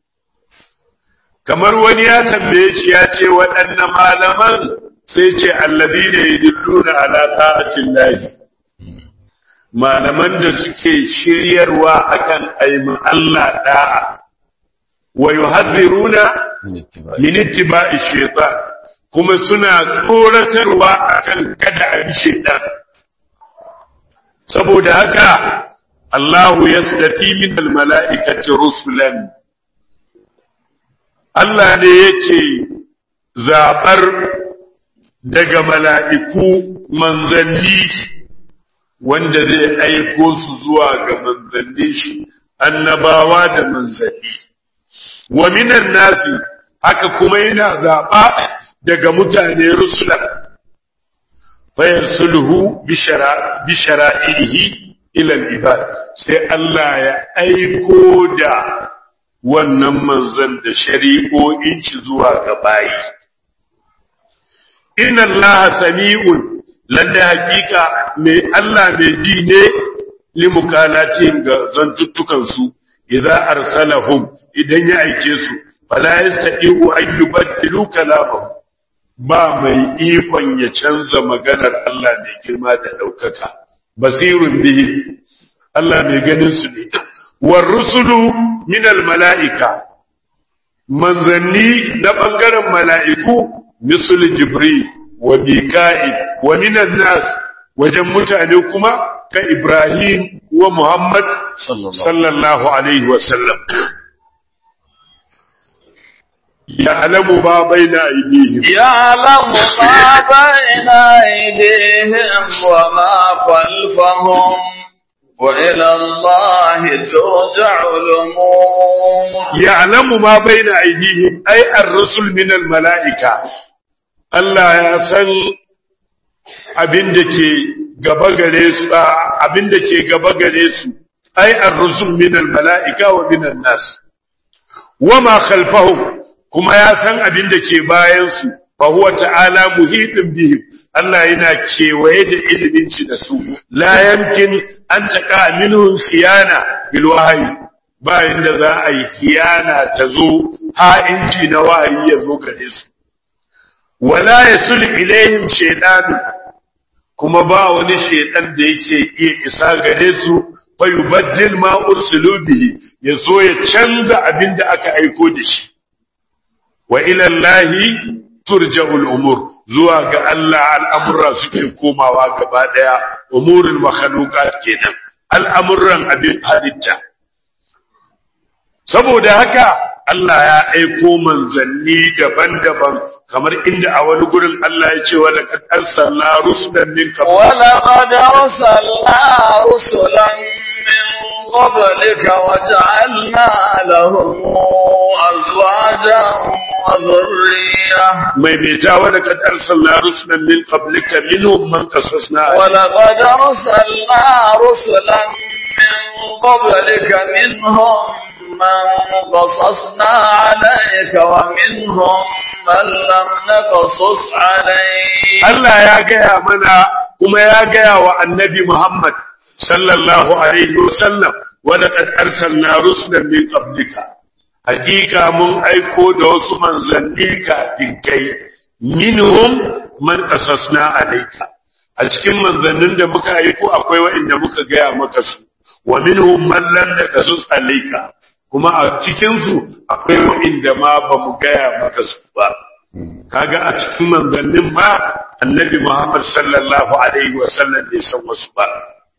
kamar wani ya tambaye shi ya ce waɗanne malaman sai ce alladhina yadulluna ala ta'atin lahi malaman da suke shiryarwa akan aima Allah da'a wa yuhadhiruna min ittiba'i shaytan kuma suna tsoratarwa akan kada a bi shaytan saboda haka Allahu yasdafi min almala'ikati rusulan Allah ne yake zabar daga mala'iku manzanni wanda zai aiko su zuwa ga manzannin shi annabawa da manzanni wa minan nasi haka kuma yana zaɓa daga mutane rusula fayar sulhu bi shara'ihi ilal ibad sai Allah ya aiko da wannan manzan da shari'o'in shi zuwa ga bayi inna Allah sami'un lalle hakika mai Allah mai ji ne limukalacin ga zantuttukansu idza arsalahum idan ya aike su fala yastati'u an yubaddilu kalamahu ba mai ikon ya canza maganar Allah mai girma da ɗaukaka basirun bihi Allah mai ganin su ne war rusulu min al mala'ika manzanni na bangaren mala'iku misal jibril wa mika'il wa minan nas wajen mutane kuma ka Ibrahim wa Muhammad sallallahu alaihi wa sallam يعلم ما بين أيديهم يعلم ما بين أيديهم وما خلفهم وإلى الله ترجع الأمور يعلم ما بين أيديهم أي الرسل من الملائكة Allah ya san abin da ke gaba gare su abin da ke gaba gare su ai ar-rusul min al-mala'ika wa min an-nas wa ma khalfahum kuma ya san abin da ke bayan su fa huwa ta'ala muhitun bihim Allah yana kewaye da ilimin shi da su la yamkin an taqa minhum khiyana bil wahyi ba inda za a yi khiyana ta zo ha'inci na wahayi ya zo gare su wala yasul ilaihim shaytanu kuma ba wani shaytan da yake iya isa gare su fa yubaddil ma ursilu bihi yazo ya canza abin da aka aiko da shi wa ila allahi turja'ul umur zuwa ga Allah al'amurra suke komawa gaba daya umurul makhluqat kenan al'amuran abin halitta saboda haka Allah ya aiko manzanni daban-daban kamar inda a wani gurin Allah ya ce wa laqad arsalna rusulan min qabl wa laqad arsalna rusulan min qablika wa ja'alna lahum azwajan wa dhurriyyah mai bai ta wa laqad arsalna rusulan min qablika minhum man qasasna wa laqad arsalna rusulan min qablika minhum من قصصنا عليك ومنهم من لم نقصص عليك Allah ya gaya mana kuma ya gaya wa annabi Muhammad sallallahu alaihi wasallam wa laqad arsalna rusulan min qablika hakika mun aiko da wasu manzanni kafin kai minhum man qasasna alayka a cikin manzannin da muka aiko akwai waɗanda muka gaya maka su wa minhum man lam naqasus alayka kuma a cikinsu akwai wa'inda ma ba mu gaya maka su ba kaga a cikin manzannin ma annabi Muhammad sallallahu alaihi wasallam bai san wasu ba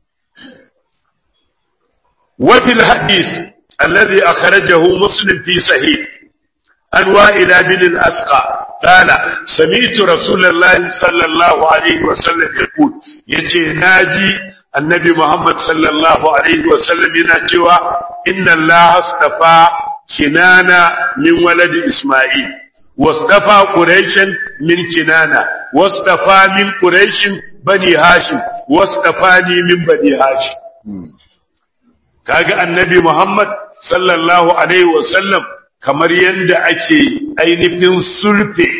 وفي الحديث الذي أخرجه مسلم في صحيح عن وائل بن الأسقى قال سمعت رسول الله صلى الله عليه وسلم يقول يتي ناجي النبي محمد صلى الله عليه وسلم ينجوا إن الله اصطفى كنانة من ولد إسماعيل واصطفى قريشا من كنانة واصطفى من قريش بني هاشم واصطفاني من بني هاشم kaga annabi Muhammad sallallahu alaihi wasallam kamar yadda ake ainihin sulfe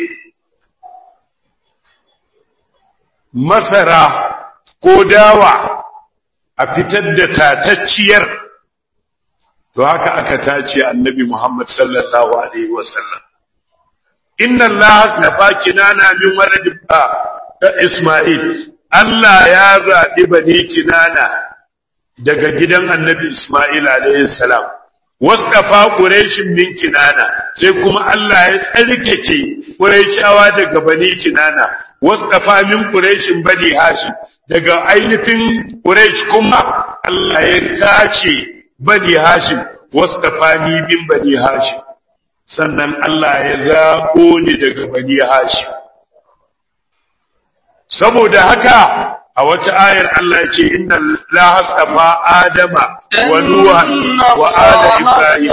masara ko dawa a fitar da tatacciyar to haka aka tace annabi Muhammad sallallahu alaihi wasallam inna Allah nafa kinana min walad Isma'il Allah ya zaɓi bani kinana daga gidan annabi Ismail alayhi salam wasqafa quraishin min kinana sai kuma Allah ya tsarkake quraishawa daga bani kinana wasqafa min quraishin bani hashim daga ainihin quraish kuma Allah ya tace bani hashim wasqafa ni min bani hashim sannan Allah ya zabo ni daga bani hashim saboda haka a wata ayar Allah ce inna la hasafa adama wa nuha wa ala ibrahim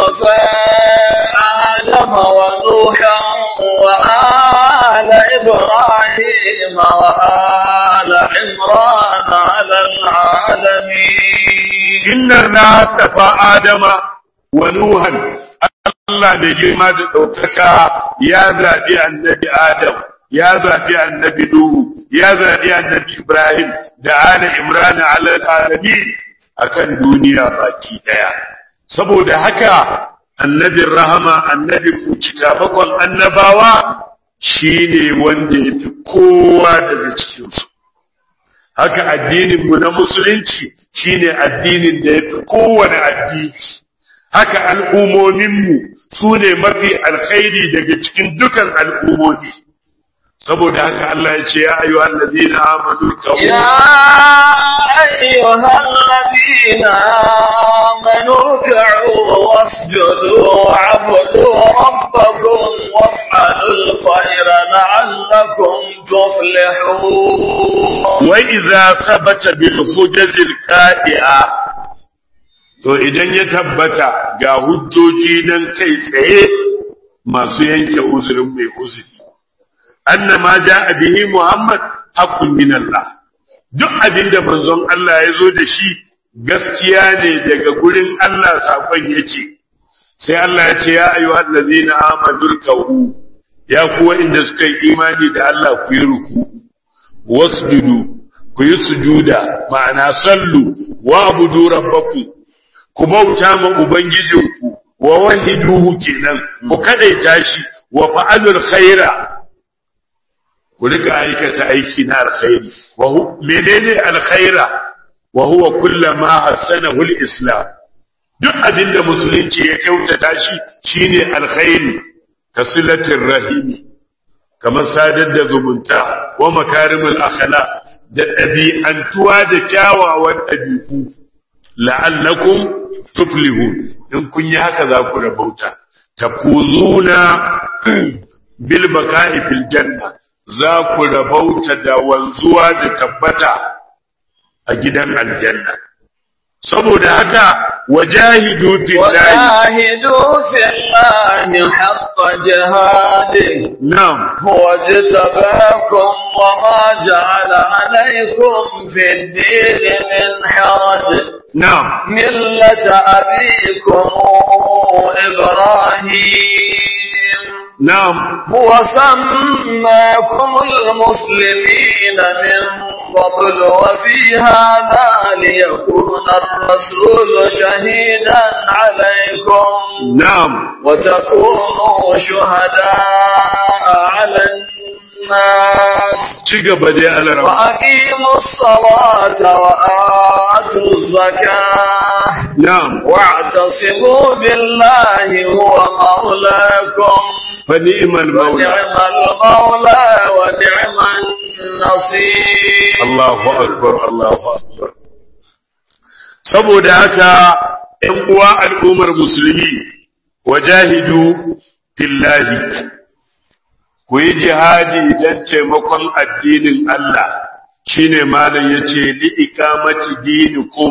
آدم ونوحا وآل إبراهيم وآل عمران على العالمين inna la hasafa adama wa nuhan Allah da girma da ɗaukaka ya zaɓi annabi Adam ya zaɓi annabi Nuhu ya zaɓi annabi Ibrahim da ala Imran ala alamin akan duniya baki ɗaya saboda haka annabin rahama annabin kucika bakon annabawa shine wanda ya fi kowa daga cikinsu haka addininmu na musulunci shine addinin da ya fi kowane addini haka al'ummominmu su ne mafi alkhairi daga cikin dukan al'ummomi saboda haka Allah ya ce ya ayu allazina amanu kawu يا أيها الذين آمنوا اركعوا واسجدوا واعبدوا ربكم وافعلوا الخير لعلكم تفلحون wa idza sabata bil hujajil qa'i'a to idan ya tabbata ga hujjoji nan kai tsaye masu yanke uzurin mai uzuri annama ja'a bihi muhammad haqqun min Allah duk abinda manzon Allah ya zo da shi gaskiya ne daga gurin Allah sakon yake sai Allah ya ce ya ayyuhal ladzina amanu ruk'u ya kuwa inda suka yi imani da Allah ku yi ruku wasjudu ku yi sujuda ma'ana sallu wa abudu rabbakum ku bauta ma ubangijinku wa wahiduhu kenan ku kadaita shi wa fa'alul khaira ku rika aikata aiki na alkhairi wa hu menene alkhaira wa huwa kullama hassanahu alislam duk abinda musulunci ya kyautata shi shine alkhairi kasilatir rahimi kamar sadar da zumunta wa makarimul akhlaq da ɗabi'antuwa da kyawawan ɗabi'u la'allakum tuflihun in kun yi haka za ku rabauta tafuzuna bil baka'i fil janna za ku rabauta da wanzuwa da tabbata a gidan aljanna saboda haka wajahidu fillahi وجاهدوا في الله حق جهاده na'am هو اجتباكم وما جعل عليكم في الدين من حرج na'am ملة أبيكم إبراهيم na'am هو سماكم المسلمين من قبل وفي هذا ليكون الرسول شهيدا عليكم na'am وتكونوا شهداء على الناس ci gaba dai alarama وأقيموا الصلاة وآتوا الزكاة na'am واعتصموا بالله هو مولاكم fa ni'mal maula ونعم المولى ونعم النصير Allahu akbar Allahu akbar saboda haka ‘yan uwa al'ummar musulmi wajahidu fillahi ku yi jihadi don taimakon addinin Allah shine malam ya ce li'ikamati dinikum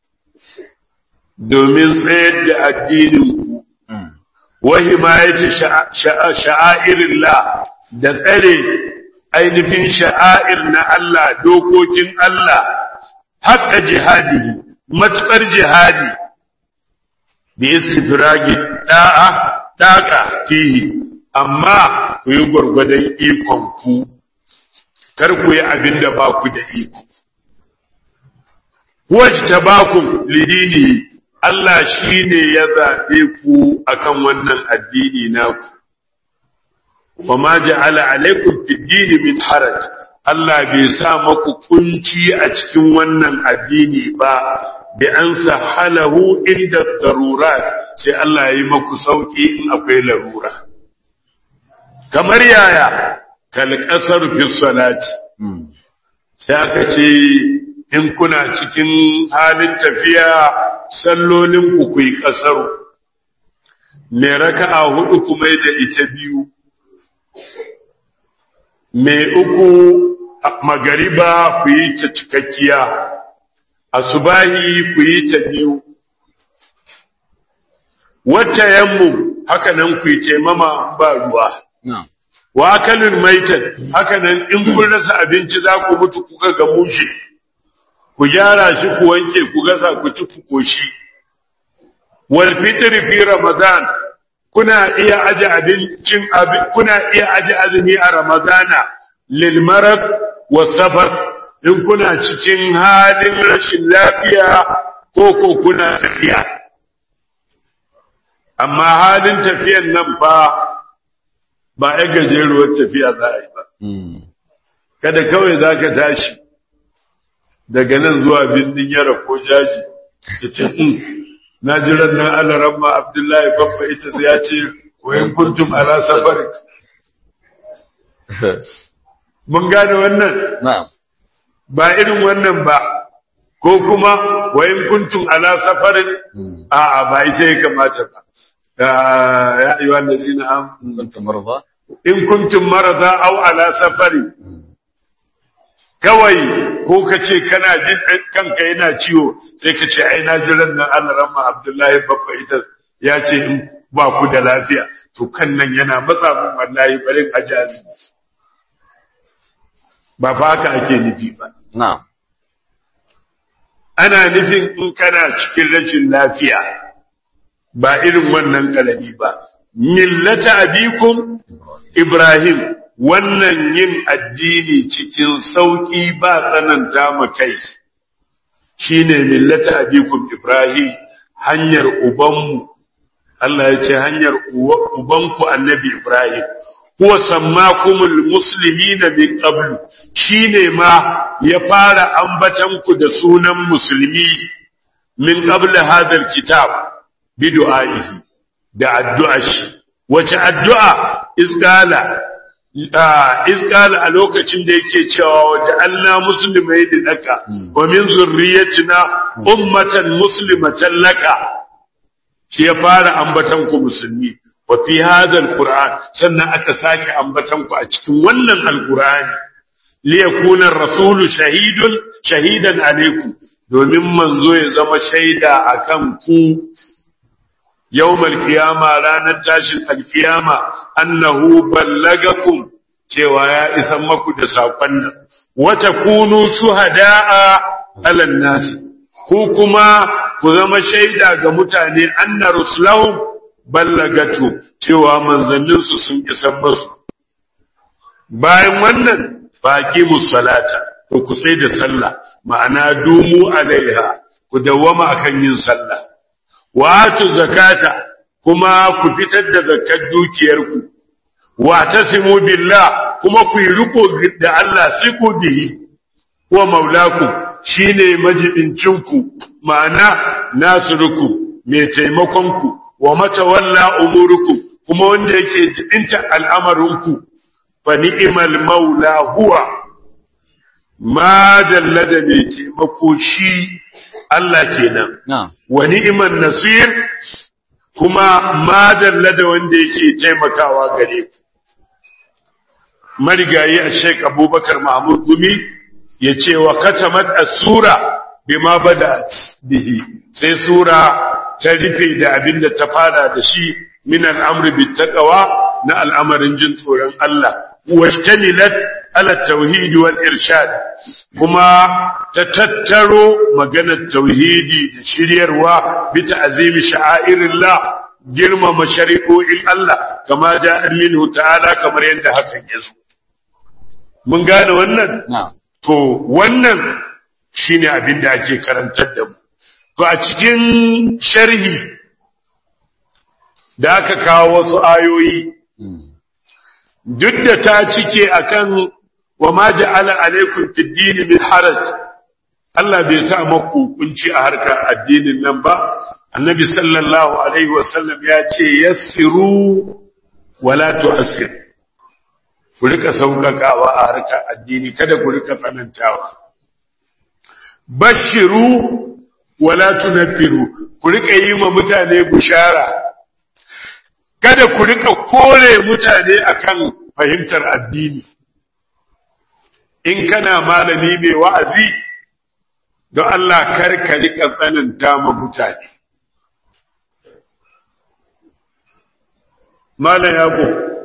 domin tsayar da addininku wa himayati sha'airillah da tsare ainihin sha'air na Allah dokokin Allah haƙa jihadi matuƙar jihadi bi istifragi da'a daƙa fihi amma ku yi gwargwadon ikon ku kar ku yi abin da ba ku da iko wajtabakum lidini Allah shine ya zaɓe ku akan wannan addini naku wa ma ja'ala alaikum fid dini min haraj Allah bai sa maku kunci a cikin wannan addini ba bi an sahalahu inda darurat sai Allah ya yi maku sauki in akwai larura kamar yaya kal kasar fi salati sai aka ce in kuna cikin halin tafiya sallolin ku kuyi kasaru me raka'a hudu kuma da ita biyu me uku magariba ku yi ta cikakkiya asubahi ku yi ta biyu wata yammu haka nan ku yi taimama ba ruwa wa akalin maitan haka nan in kun rasa abinci za ku mutu kuka ga mushe ku gyara shi ku wanke ku gasa ku ci ku koshi wal fitr fi ramadan kuna iya aje abincin kuna iya aje azumi a ramadana lil marad was safar in kuna cikin halin rashin lafiya ko ko kuna tafiya amma halin tafiyan nan fa ba ya gajeruwar tafiya za a yi ba kada kawai za ka tashi daga nan zuwa bindin yara ko jaji ya ce na jiran nan alaran ma abdullahi babba ita sai ya ce wayan kuntum ala safari mun gane wannan na'am ba irin wannan ba ko kuma wayan kuntum ala safarin a'a ba ita ya kamata ba ya ayyuha allazina amanu kuntum marza in kuntum marada aw ala safari kawai ko ka ce kana jin kanka yana ciwo sai ka ce ai na jiran nan Allah rahma Abdullahi babba ita ya ce in ba ku da lafiya to kan nan yana matsa mun wallahi barin ajazi ba fa haka ake nufi ba na'am ana nufin in kana cikin rashin lafiya ba irin wannan kalami ba millata abikum Ibrahim wannan yin addini cikin sauƙi ba tsananta ma kai shine millata abikum Ibrahim hanyar ubanmu Allah ya ce hanyar ubanku annabi Ibrahim huwa sammakumul muslimina min qablu shine ma ya fara ambatan ku da sunan musulmi min qabl hadha kitab bi du'aihi da addu'a shi wace addu'a izgala izgala a lokacin da yake cewa waje Allah musulmai da daka wa min zurriyatina ummatan muslimatan laka shi ya fara ambatan ku musulmi wa fi hadha alquran sannan aka sake ambatan ku a cikin wannan alqurani li yakuna ar-rasulu shahidun shahidan alaikum domin manzo ya zama shaida akan ku yawmal qiyama ranar tashin alkiyama annahu ballagakum cewa ya isa maku da sakon nan wa takunu shuhada'a 'alan nas ku kuma ku zama shaida ga mutane anna rusulahum ballagatu cewa manzanninsu sun isa basu bayan wannan baki musalata to ku sai da sallah ma'ana dumu alaiha ku dawwama akan yin sallah wa atu zakata kuma ku fitar da zakkar dukiyarku wa tasimu billah kuma ku yi riko da Allah siku bihi wa maulakum shine majibincinku ma'ana nasirukum mai taimakonku wa matawalla umurukum kuma wanda yake jibinta al'amarinku fa ni'mal maula huwa ma dalla da mai taimako shi Allah kenan na'am wa ni'man nasir kuma ma dalla da wanda yake taimakawa gare ku marigayi a Sheikh Abubakar Mahmud Gumi ya ce wa katamat as-sura bima bada'at bihi sai sura ta rufe da abin da ta fara da shi min al'amri bit taqwa na al'amarin jin tsoron Allah washtamilat ala tauhidi wal irshad kuma ta tattaro maganar tauhidi da shiryarwa bi ta'zimi sha'airillah girmama shari'o'in Allah kama ja'a minhu ta'ala kamar yadda hakan ya zo mun gane wannan na'am To wannan shine abin da ake karantar da mu. To a cikin sharhi da aka kawo wasu ayoyi Mm. duk da ta cike akan wa ma ja'ala alaikum fid din min haraj Allah bai sa maku kunci a harkar addinin nan ba Annabi sallallahu alaihi wasallam ya ce yassiru wala tu'assir ku rika sauƙaƙawa a harkar addini kada ku rika tsanantawa bashiru wala tunaffiru ku rika yi ma mutane bushara kada ku rika kore mutane akan fahimtar addini in kana malami mai wa'azi don Allah kar ka rika tsananta ma mutane malam yabo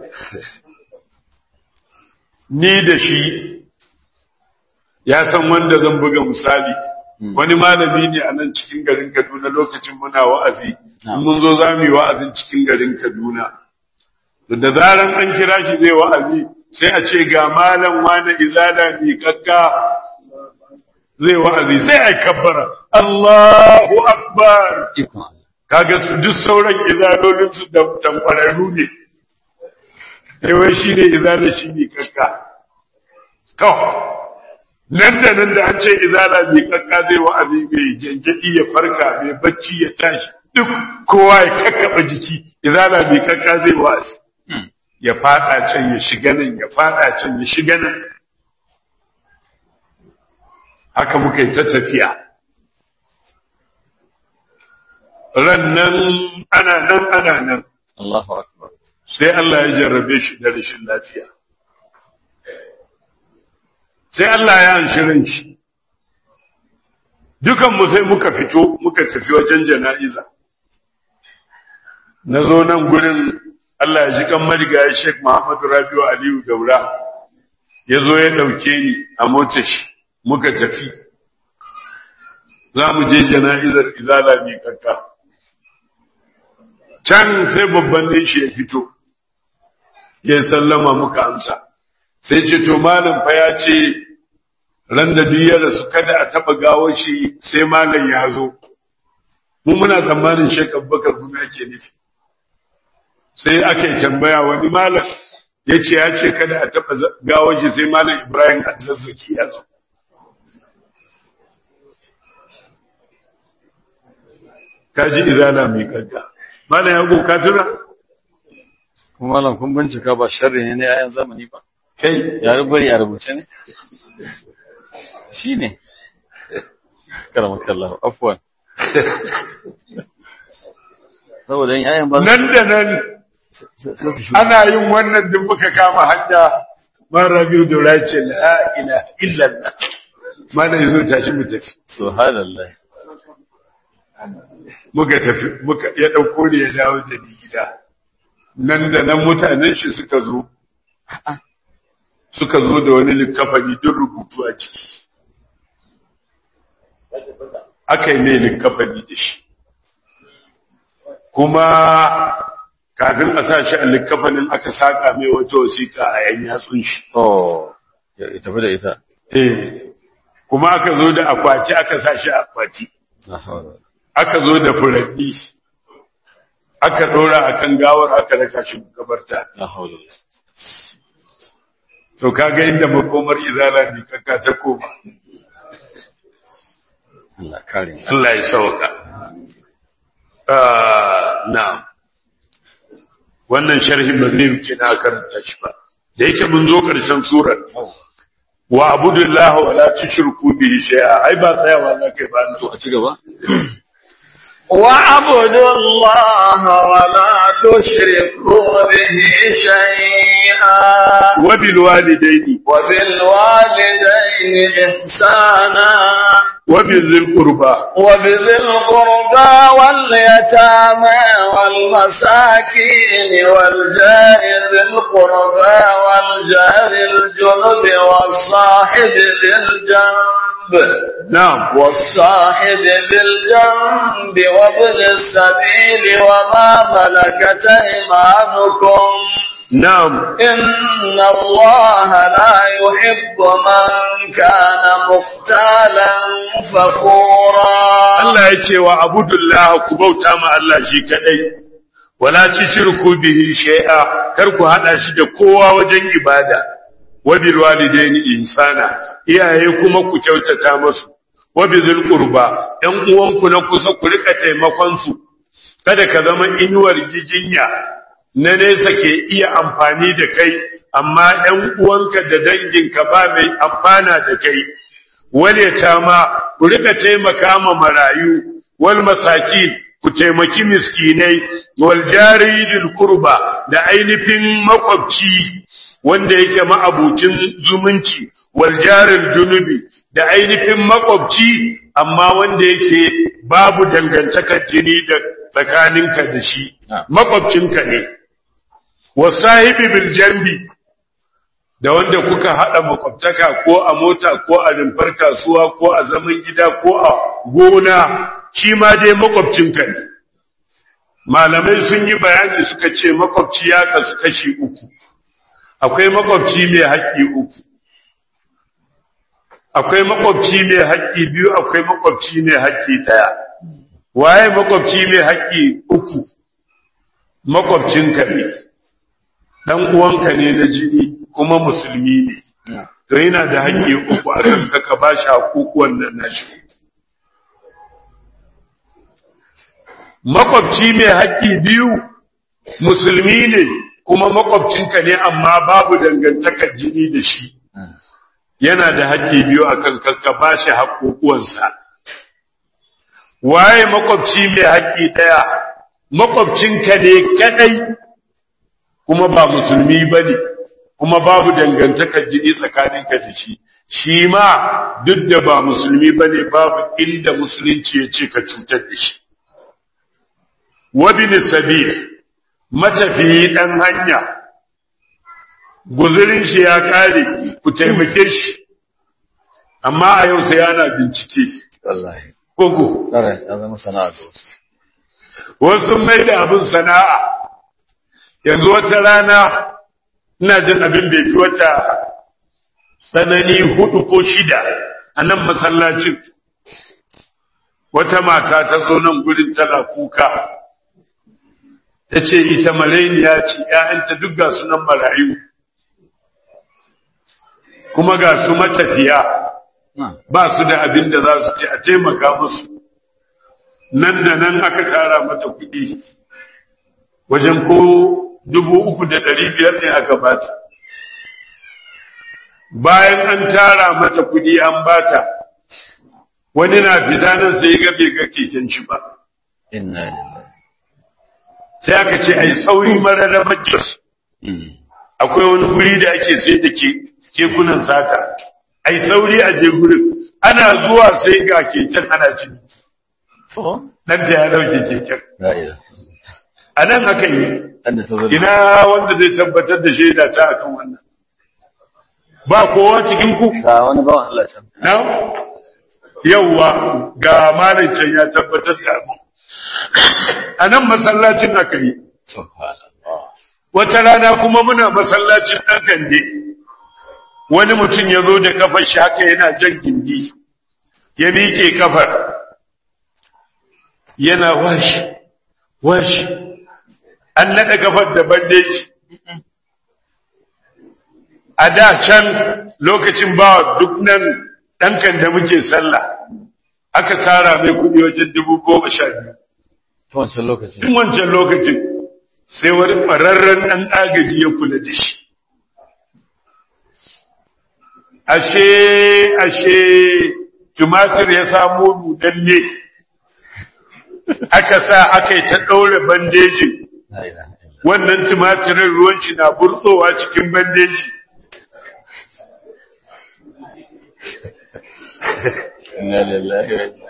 ni da shi ya san wanda zan buga misali wani malami ne a nan cikin garin Kaduna lokacin muna wa'azi in mun zo za mu yi wa'azin cikin garin Kaduna da zaran an kira shi zai wa'azi sai a ce ga malam wani izala mi kakka zai wa'azi sai a kabbara Allahu akbar ikon Allah kaga su duk sauran izalolin su da tankwararru ne yawan shi ne izala shi ne kakka to nan da nan da an ce izala mai kakka zai wa'azi mai gyangyaɗi ya farka mai bacci ya tashi duk kowa ya kakkaba jiki izala mai kakka zai wa'azi ya fada can ya shiga nan ya fada can ya shiga nan haka muka yi ta tafiya ran nan ana nan ana nan Allahu akbar sai Allah ya jarrabe shi da rashin lafiya sai Allah ya anshirin shi dukanmu sai muka fito muka tafi wajen jana'iza na zo nan gurin Allah ya ji kan marigayi Sheikh Muhammadu Rabiu Aliyu Daura ya zo ya ɗauke ni a motar shi muka tafi za mu je jana'izar izala mai kakka can sai babban ne shi ya fito ya sallama muka amsa sai ce to malam fa ya ce ran da biyar su kada a taba gawo shi sai malam ya zo mu muna tsammanin Sheikh Abubakar kuma yake nufi sai aka yi tambaya wani malam ya ce ya ce kada a taba gawo shi sai malam Ibrahim Adzazzaki ya zo kaji izana mai kanka malam ya go ka tuna kuma malam kun bincika ba sharri ne na yayan zamani ba kai ya bari a rubuce ne shi ne karamakallah afwan saboda yin yayan ba nan da nan sai su shuka ana yin wannan duk muka kama hanya man rabiu da race la ilaha illallah mana yazo tashi mu tafi subhanallah muka tafi muka ya dauko ne ya dawo da ni gida nan da nan mutanen shi suka zo suka zo da wani likafani duk rubutu a ciki aka yi ne likafani da shi kuma kafin a sa shi a likafanin aka saka mai wata wasiƙa a yan yatsun shi oh ya ya tafi da ita eh kuma aka zo da akwati aka sa shi a akwati la hawla aka zo da furanni aka ɗora akan gawar aka raka shi makabarta la hawla to kaga inda makomar izala ne kaka ta koma Allah kare mu Allah ya sauka ah na'am wannan sharhin ba zai rike na karanta shi ba da yake mun zo ƙarshen surar wa abudullahi wa la tushriku bihi shay'a ai ba tsayawa za kai ba to a ci gaba واعبدوا الله ولا تشركوا به شيئا wa bil walidaini وبالوالدين إحسانا wa bil dhil qurba وبذي القربى واليتامى والمساكين والجار ذي القربى والجار الجنب والصاحب ذي الجنب na'am والصاحب بالجنب وابن السبيل وما ملكت ايمانكم na'am إن الله لا يحب من كان مختالا فخورا Allah ya ce wa abudullah ku bauta ma Allah shi kadai wala tushriku bihi shay'a kar ku hada shi da kowa wajen ibada wa bil walidaini ihsana iyaye kuma ku kyautata musu wa bizil qurba ɗan uwanku na kusa ku rika taimakon su kada ka zama inuwar giginya na nesa ke iya amfani da kai amma ɗan uwanka da danginka ba mai amfana da kai wale ma ku rika taimaka ma marayu wal masakin ku taimaki miskinai wal jaridil qurba da ainihin makwabci wanda yake ma'abucin zumunci wal jaril junubi da ainihin makwabci amma wanda yake babu dangantakar jini da tsakaninka da shi makwabcinka ne wasahibi bil jambi da wanda kuka haɗa makwabtaka ko a mota ko a rumfar kasuwa ko a zaman gida ko a gona shi ma dai makwabcinka ne malamai sun yi bayani suka ce makwabci ya kasu kashi uku akwai makwabci mai haƙƙi uku akwai makwabci mai haƙƙi biyu akwai makwabci mai haƙƙi ɗaya waye makwabci mai haƙƙi uku makwabcinka ne dan uwanka ne na jini kuma musulmi ne to yana da haƙƙi uku a kanka ka ba shi haƙuƙuwan nan nashi makwabci mai haƙƙi biyu musulmi ne kuma makwabcinka ne amma babu dangantakar jini da shi yana da haƙƙi biyu a kanka ka ba shi haƙuƙuwansa waye makwabci mai haƙƙi ɗaya makwabcinka ne kadai kuma ba musulmi ba ne kuma babu dangantakar jini tsakaninka da shi shi ma duk da ba musulmi ba ne babu inda musulunci ya ce ka cutar da shi wabin sabil matafiyi ɗan hanya guzurin shi ya ƙare ku taimake shi amma a yau sai ana bincike wallahi kogo ƙarai ya zama sana'a ga wasu wasu mai da abin sana'a yanzu wata rana ina jin abin bai fi wata tsanani hudu ko shida a nan masallacin wata mata ta zo nan gudun tana kuka ta ce ita marainiya ce ‘ya'yanta duk ga sunan marayu kuma ga su matafiya ba su da abin da za su ce a taimaka musu nan da nan aka tara mata kuɗi wajen ko dubu uku da ɗari biyar ne aka bata bayan an tara mata kuɗi an bata wani na fita nan sai ga bai ga keken shi ba inna lillahi sai aka ce ai sauri mararrabar jos akwai wani guri da ake sai da ke kekunan saka ai sauri a je gurin ana zuwa sai ga keken ana cini to dan ta ya dauke keken la ilaha a nan aka yi dan da sauran ina wanda zai tabbatar da shaida ta akan wannan ba kowa cikin ku ga wani bawan Allah can na yauwa ga malin can ya tabbatar da abu a nan masallacin aka yi subhanallah wata rana kuma muna masallacin ɗan kande wani mutum ya zo da kafar shi haka yana jan gindi ya miƙe kafar yana washi washi an naɗa kafar da bandeji a da can lokacin ba duk nan ɗankan da muke sallah aka tara mai kuɗi wajen dubu goma sha biyu to wancan lokacin tun wancan lokacin sai wani ƙwararren ɗan agaji ya kula da shi ashe ashe tumatir ya samo nudalle aka sa aka yi ta ɗaure bandejin wannan tumatirin ruwanci na burtsowa cikin bandeji Inna lillahi wa inna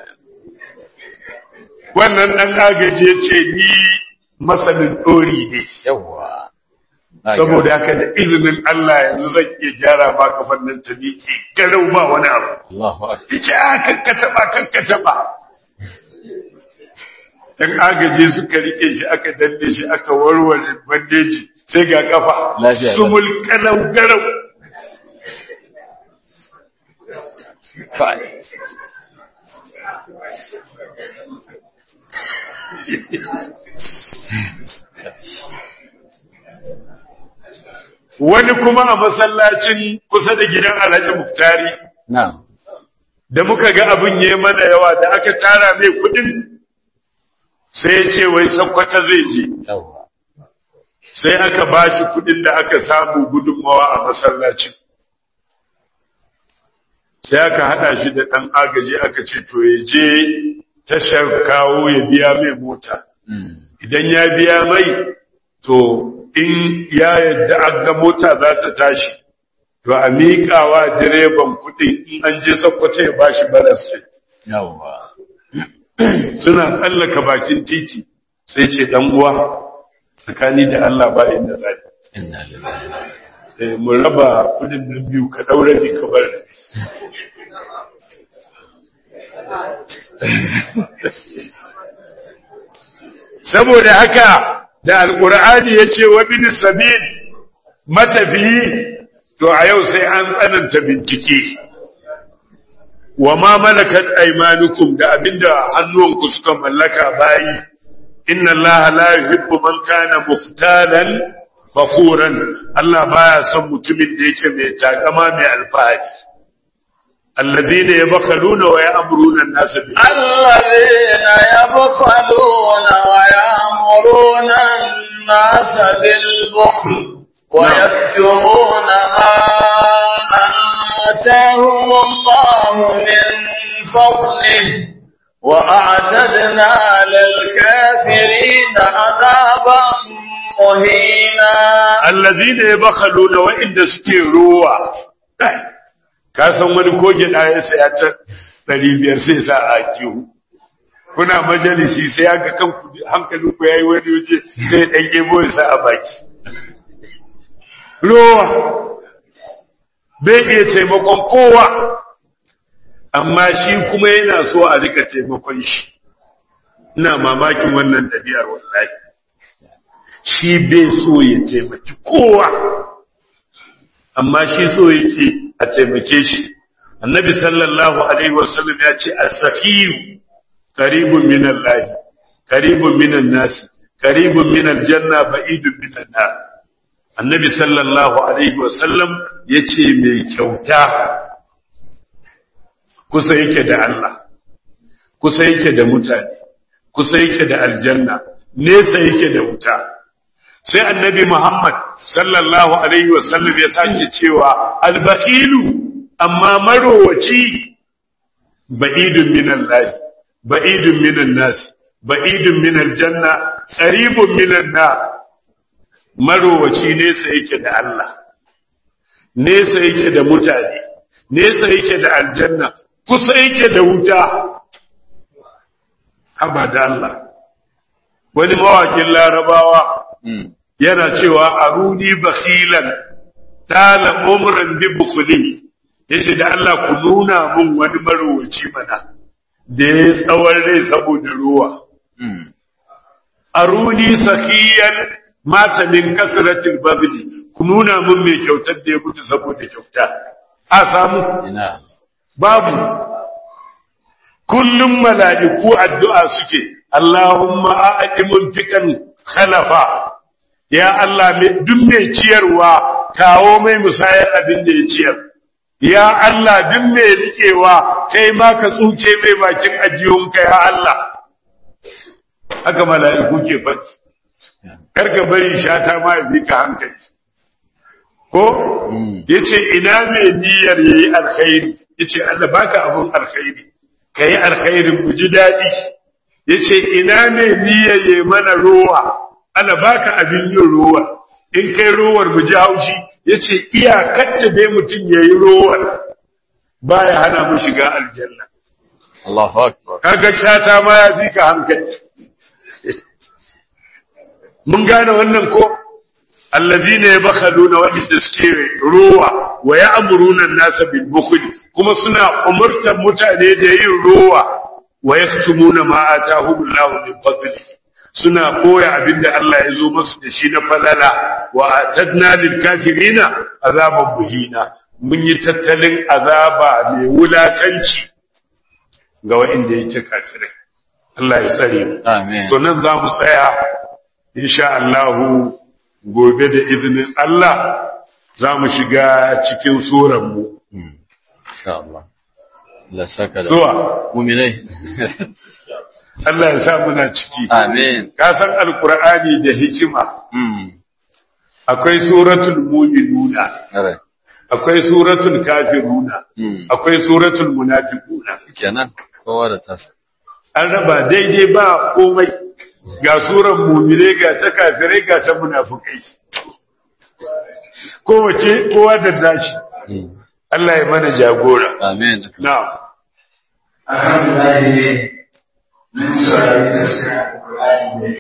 wannan ɗan agaji ya ce ni masanin ɗori ne Yawwa. saboda haka da izinin Allah yanzu zan iya gyara ma kafan nan ta miƙe garau ba wani abu Allahu akbar. ya ce a kakka taɓa kakka taɓa ɗan agaji suka rike shi aka danne shi aka warware bandeji sai ga kafa Lafiya, sumul garau garau Kai. wani kuma a masallacin kusa da gidan Alhaji Muftari Na'am. da muka ga abin ya mana yawa da aka tara mai kudin sai ya ce wai sakwata zai je Yawwa. sai aka ba shi kudin da aka samu gudunmawa a masallacin sai aka hada shi da ɗan agaji aka ce to ya je tashar kawo ya biya mai mota Mm. idan ya biya mai to in ya yadda an ga mota za ta tashi to a miƙawa direban kuɗin in an je sakkwato ya ba shi balas ɗin. Yawwa. suna tsallaka bakin titi sai ce dan uwa tsakani da Allah ba inda zai Inna lillahi wa inna eh mu raba kudin nan biyu ka daure ni ka bar ni. saboda haka da alqur'ani yace wa bin sabil matafiyi to a yau sai an tsananta bincike wa ma malakat aymanukum da abinda hannuwanku suka mallaka bayi inna allaha la yuhibbu man kana muftalan fakuran Allah baya son mutumin da yake mai takama mai alfahari alladhina yabkhaluna wa ya'muruna an-nasa bil الذين يبخلون ويأمرون الناس بالبخل ويكتمون ما آتاهم الله من فضله وأعتدنا للكافرين عذابا مهينا alladhina yabkhaluna wa inda suke ruwa ka san wani koge da ya saya ta 500 sai sa a kihu kuna majalisi sai aka kan hankalin ku yayi wani waje sai dan ebo ya sa a baki ruwa bai iya taimakon kowa amma shi kuma yana so a rika taimakon shi ina mamakin wannan ɗabi'ar wallahi shi bai so ya taimaki kowa amma shi so yake a taimake shi annabi sallallahu alaihi wasallam ya ce as-sakhiyu qaribun min Allah qaribun min an-nas qaribun min al-janna ba'idun min an-nar annabi sallallahu alaihi wasallam yace mai kyauta kusa yake da Allah kusa yake da mutane kusa yake da aljanna nesa yake da wuta sai annabi Muhammad sallallahu alaihi wasallam ya sake cewa albakhilu amma marowaci ba'idun min Allah ba'idun min an-nas ba'idun min al-janna qaribun min an-nar marowaci nesa yake da Allah nesa yake da mutane nesa yake da aljanna kusa yake da wuta haba da Allah wani mawakin larabawa Mm. yana cewa aruni bakhilan tala umran bi bukhli yace da Allah ku nuna mun wani marowaci mana da ya tsawon rai saboda ruwa Mm. aruni sakiyan mata min kasratil badli ku nuna mun mai kyautar da ya mutu saboda kyauta a samu Ina. babu kullum mala'iku addu'a suke Allahumma a'ti munfiqan khalafa ya Allah mai duk mai ciyarwa kawo mai musayar abin da ya ciyar ya Allah duk mai rikewa kai ma ka tsuke mai bakin ajiyunka ya Allah haka mala'iku ke faɗi karka bari shata ma ya bi ka hankali ko yace ina mai niyyar yayi alkhairi yace Allah baka abun alkhairi kai alkhairi mu ji dadi yace ina mai niyyar yayi mana ruwa Allah baka abin yin ruwa in kai ruwar mu ji haushi yace iyakar ta dai mutun yayi ruwar baya hana mu shiga aljanna Allahu akbar kaga shata ma ya fi ka hankali mun gane wannan ko allazina yabkhaluna wa suke ruwa wa ya'muruna an-nasa bil bukhl kuma suna umurtar mutane da yin ruwa wa yaktumuna ma atahumullahu min fadli suna koya abinda Allah ya zo musu da shi na falala wa atadna lil kafirina azaban buhina mun yi tattalin azaba mai wulakanci ga wa'inda yake kafirai Allah ya tsare mu amin to nan za mu tsaya insha Allah gobe da izinin Allah za mu shiga cikin suran mu insha Allah Allah saka da zuwa mu'minai Allah ya sa muna ciki amin ka san alqur'ani da hikima mm akwai suratul mu'minuna are akwai suratul kafiruna mm akwai suratul munafiquna kenan kowa da tasa an raba daidai ba komai ga suran mumire ga ta kafirai ga ta munafukai kowace kowa da nashi mm Allah ya mana jagora amin na'am alhamdulillah mun saurari tafsirin alqur'ani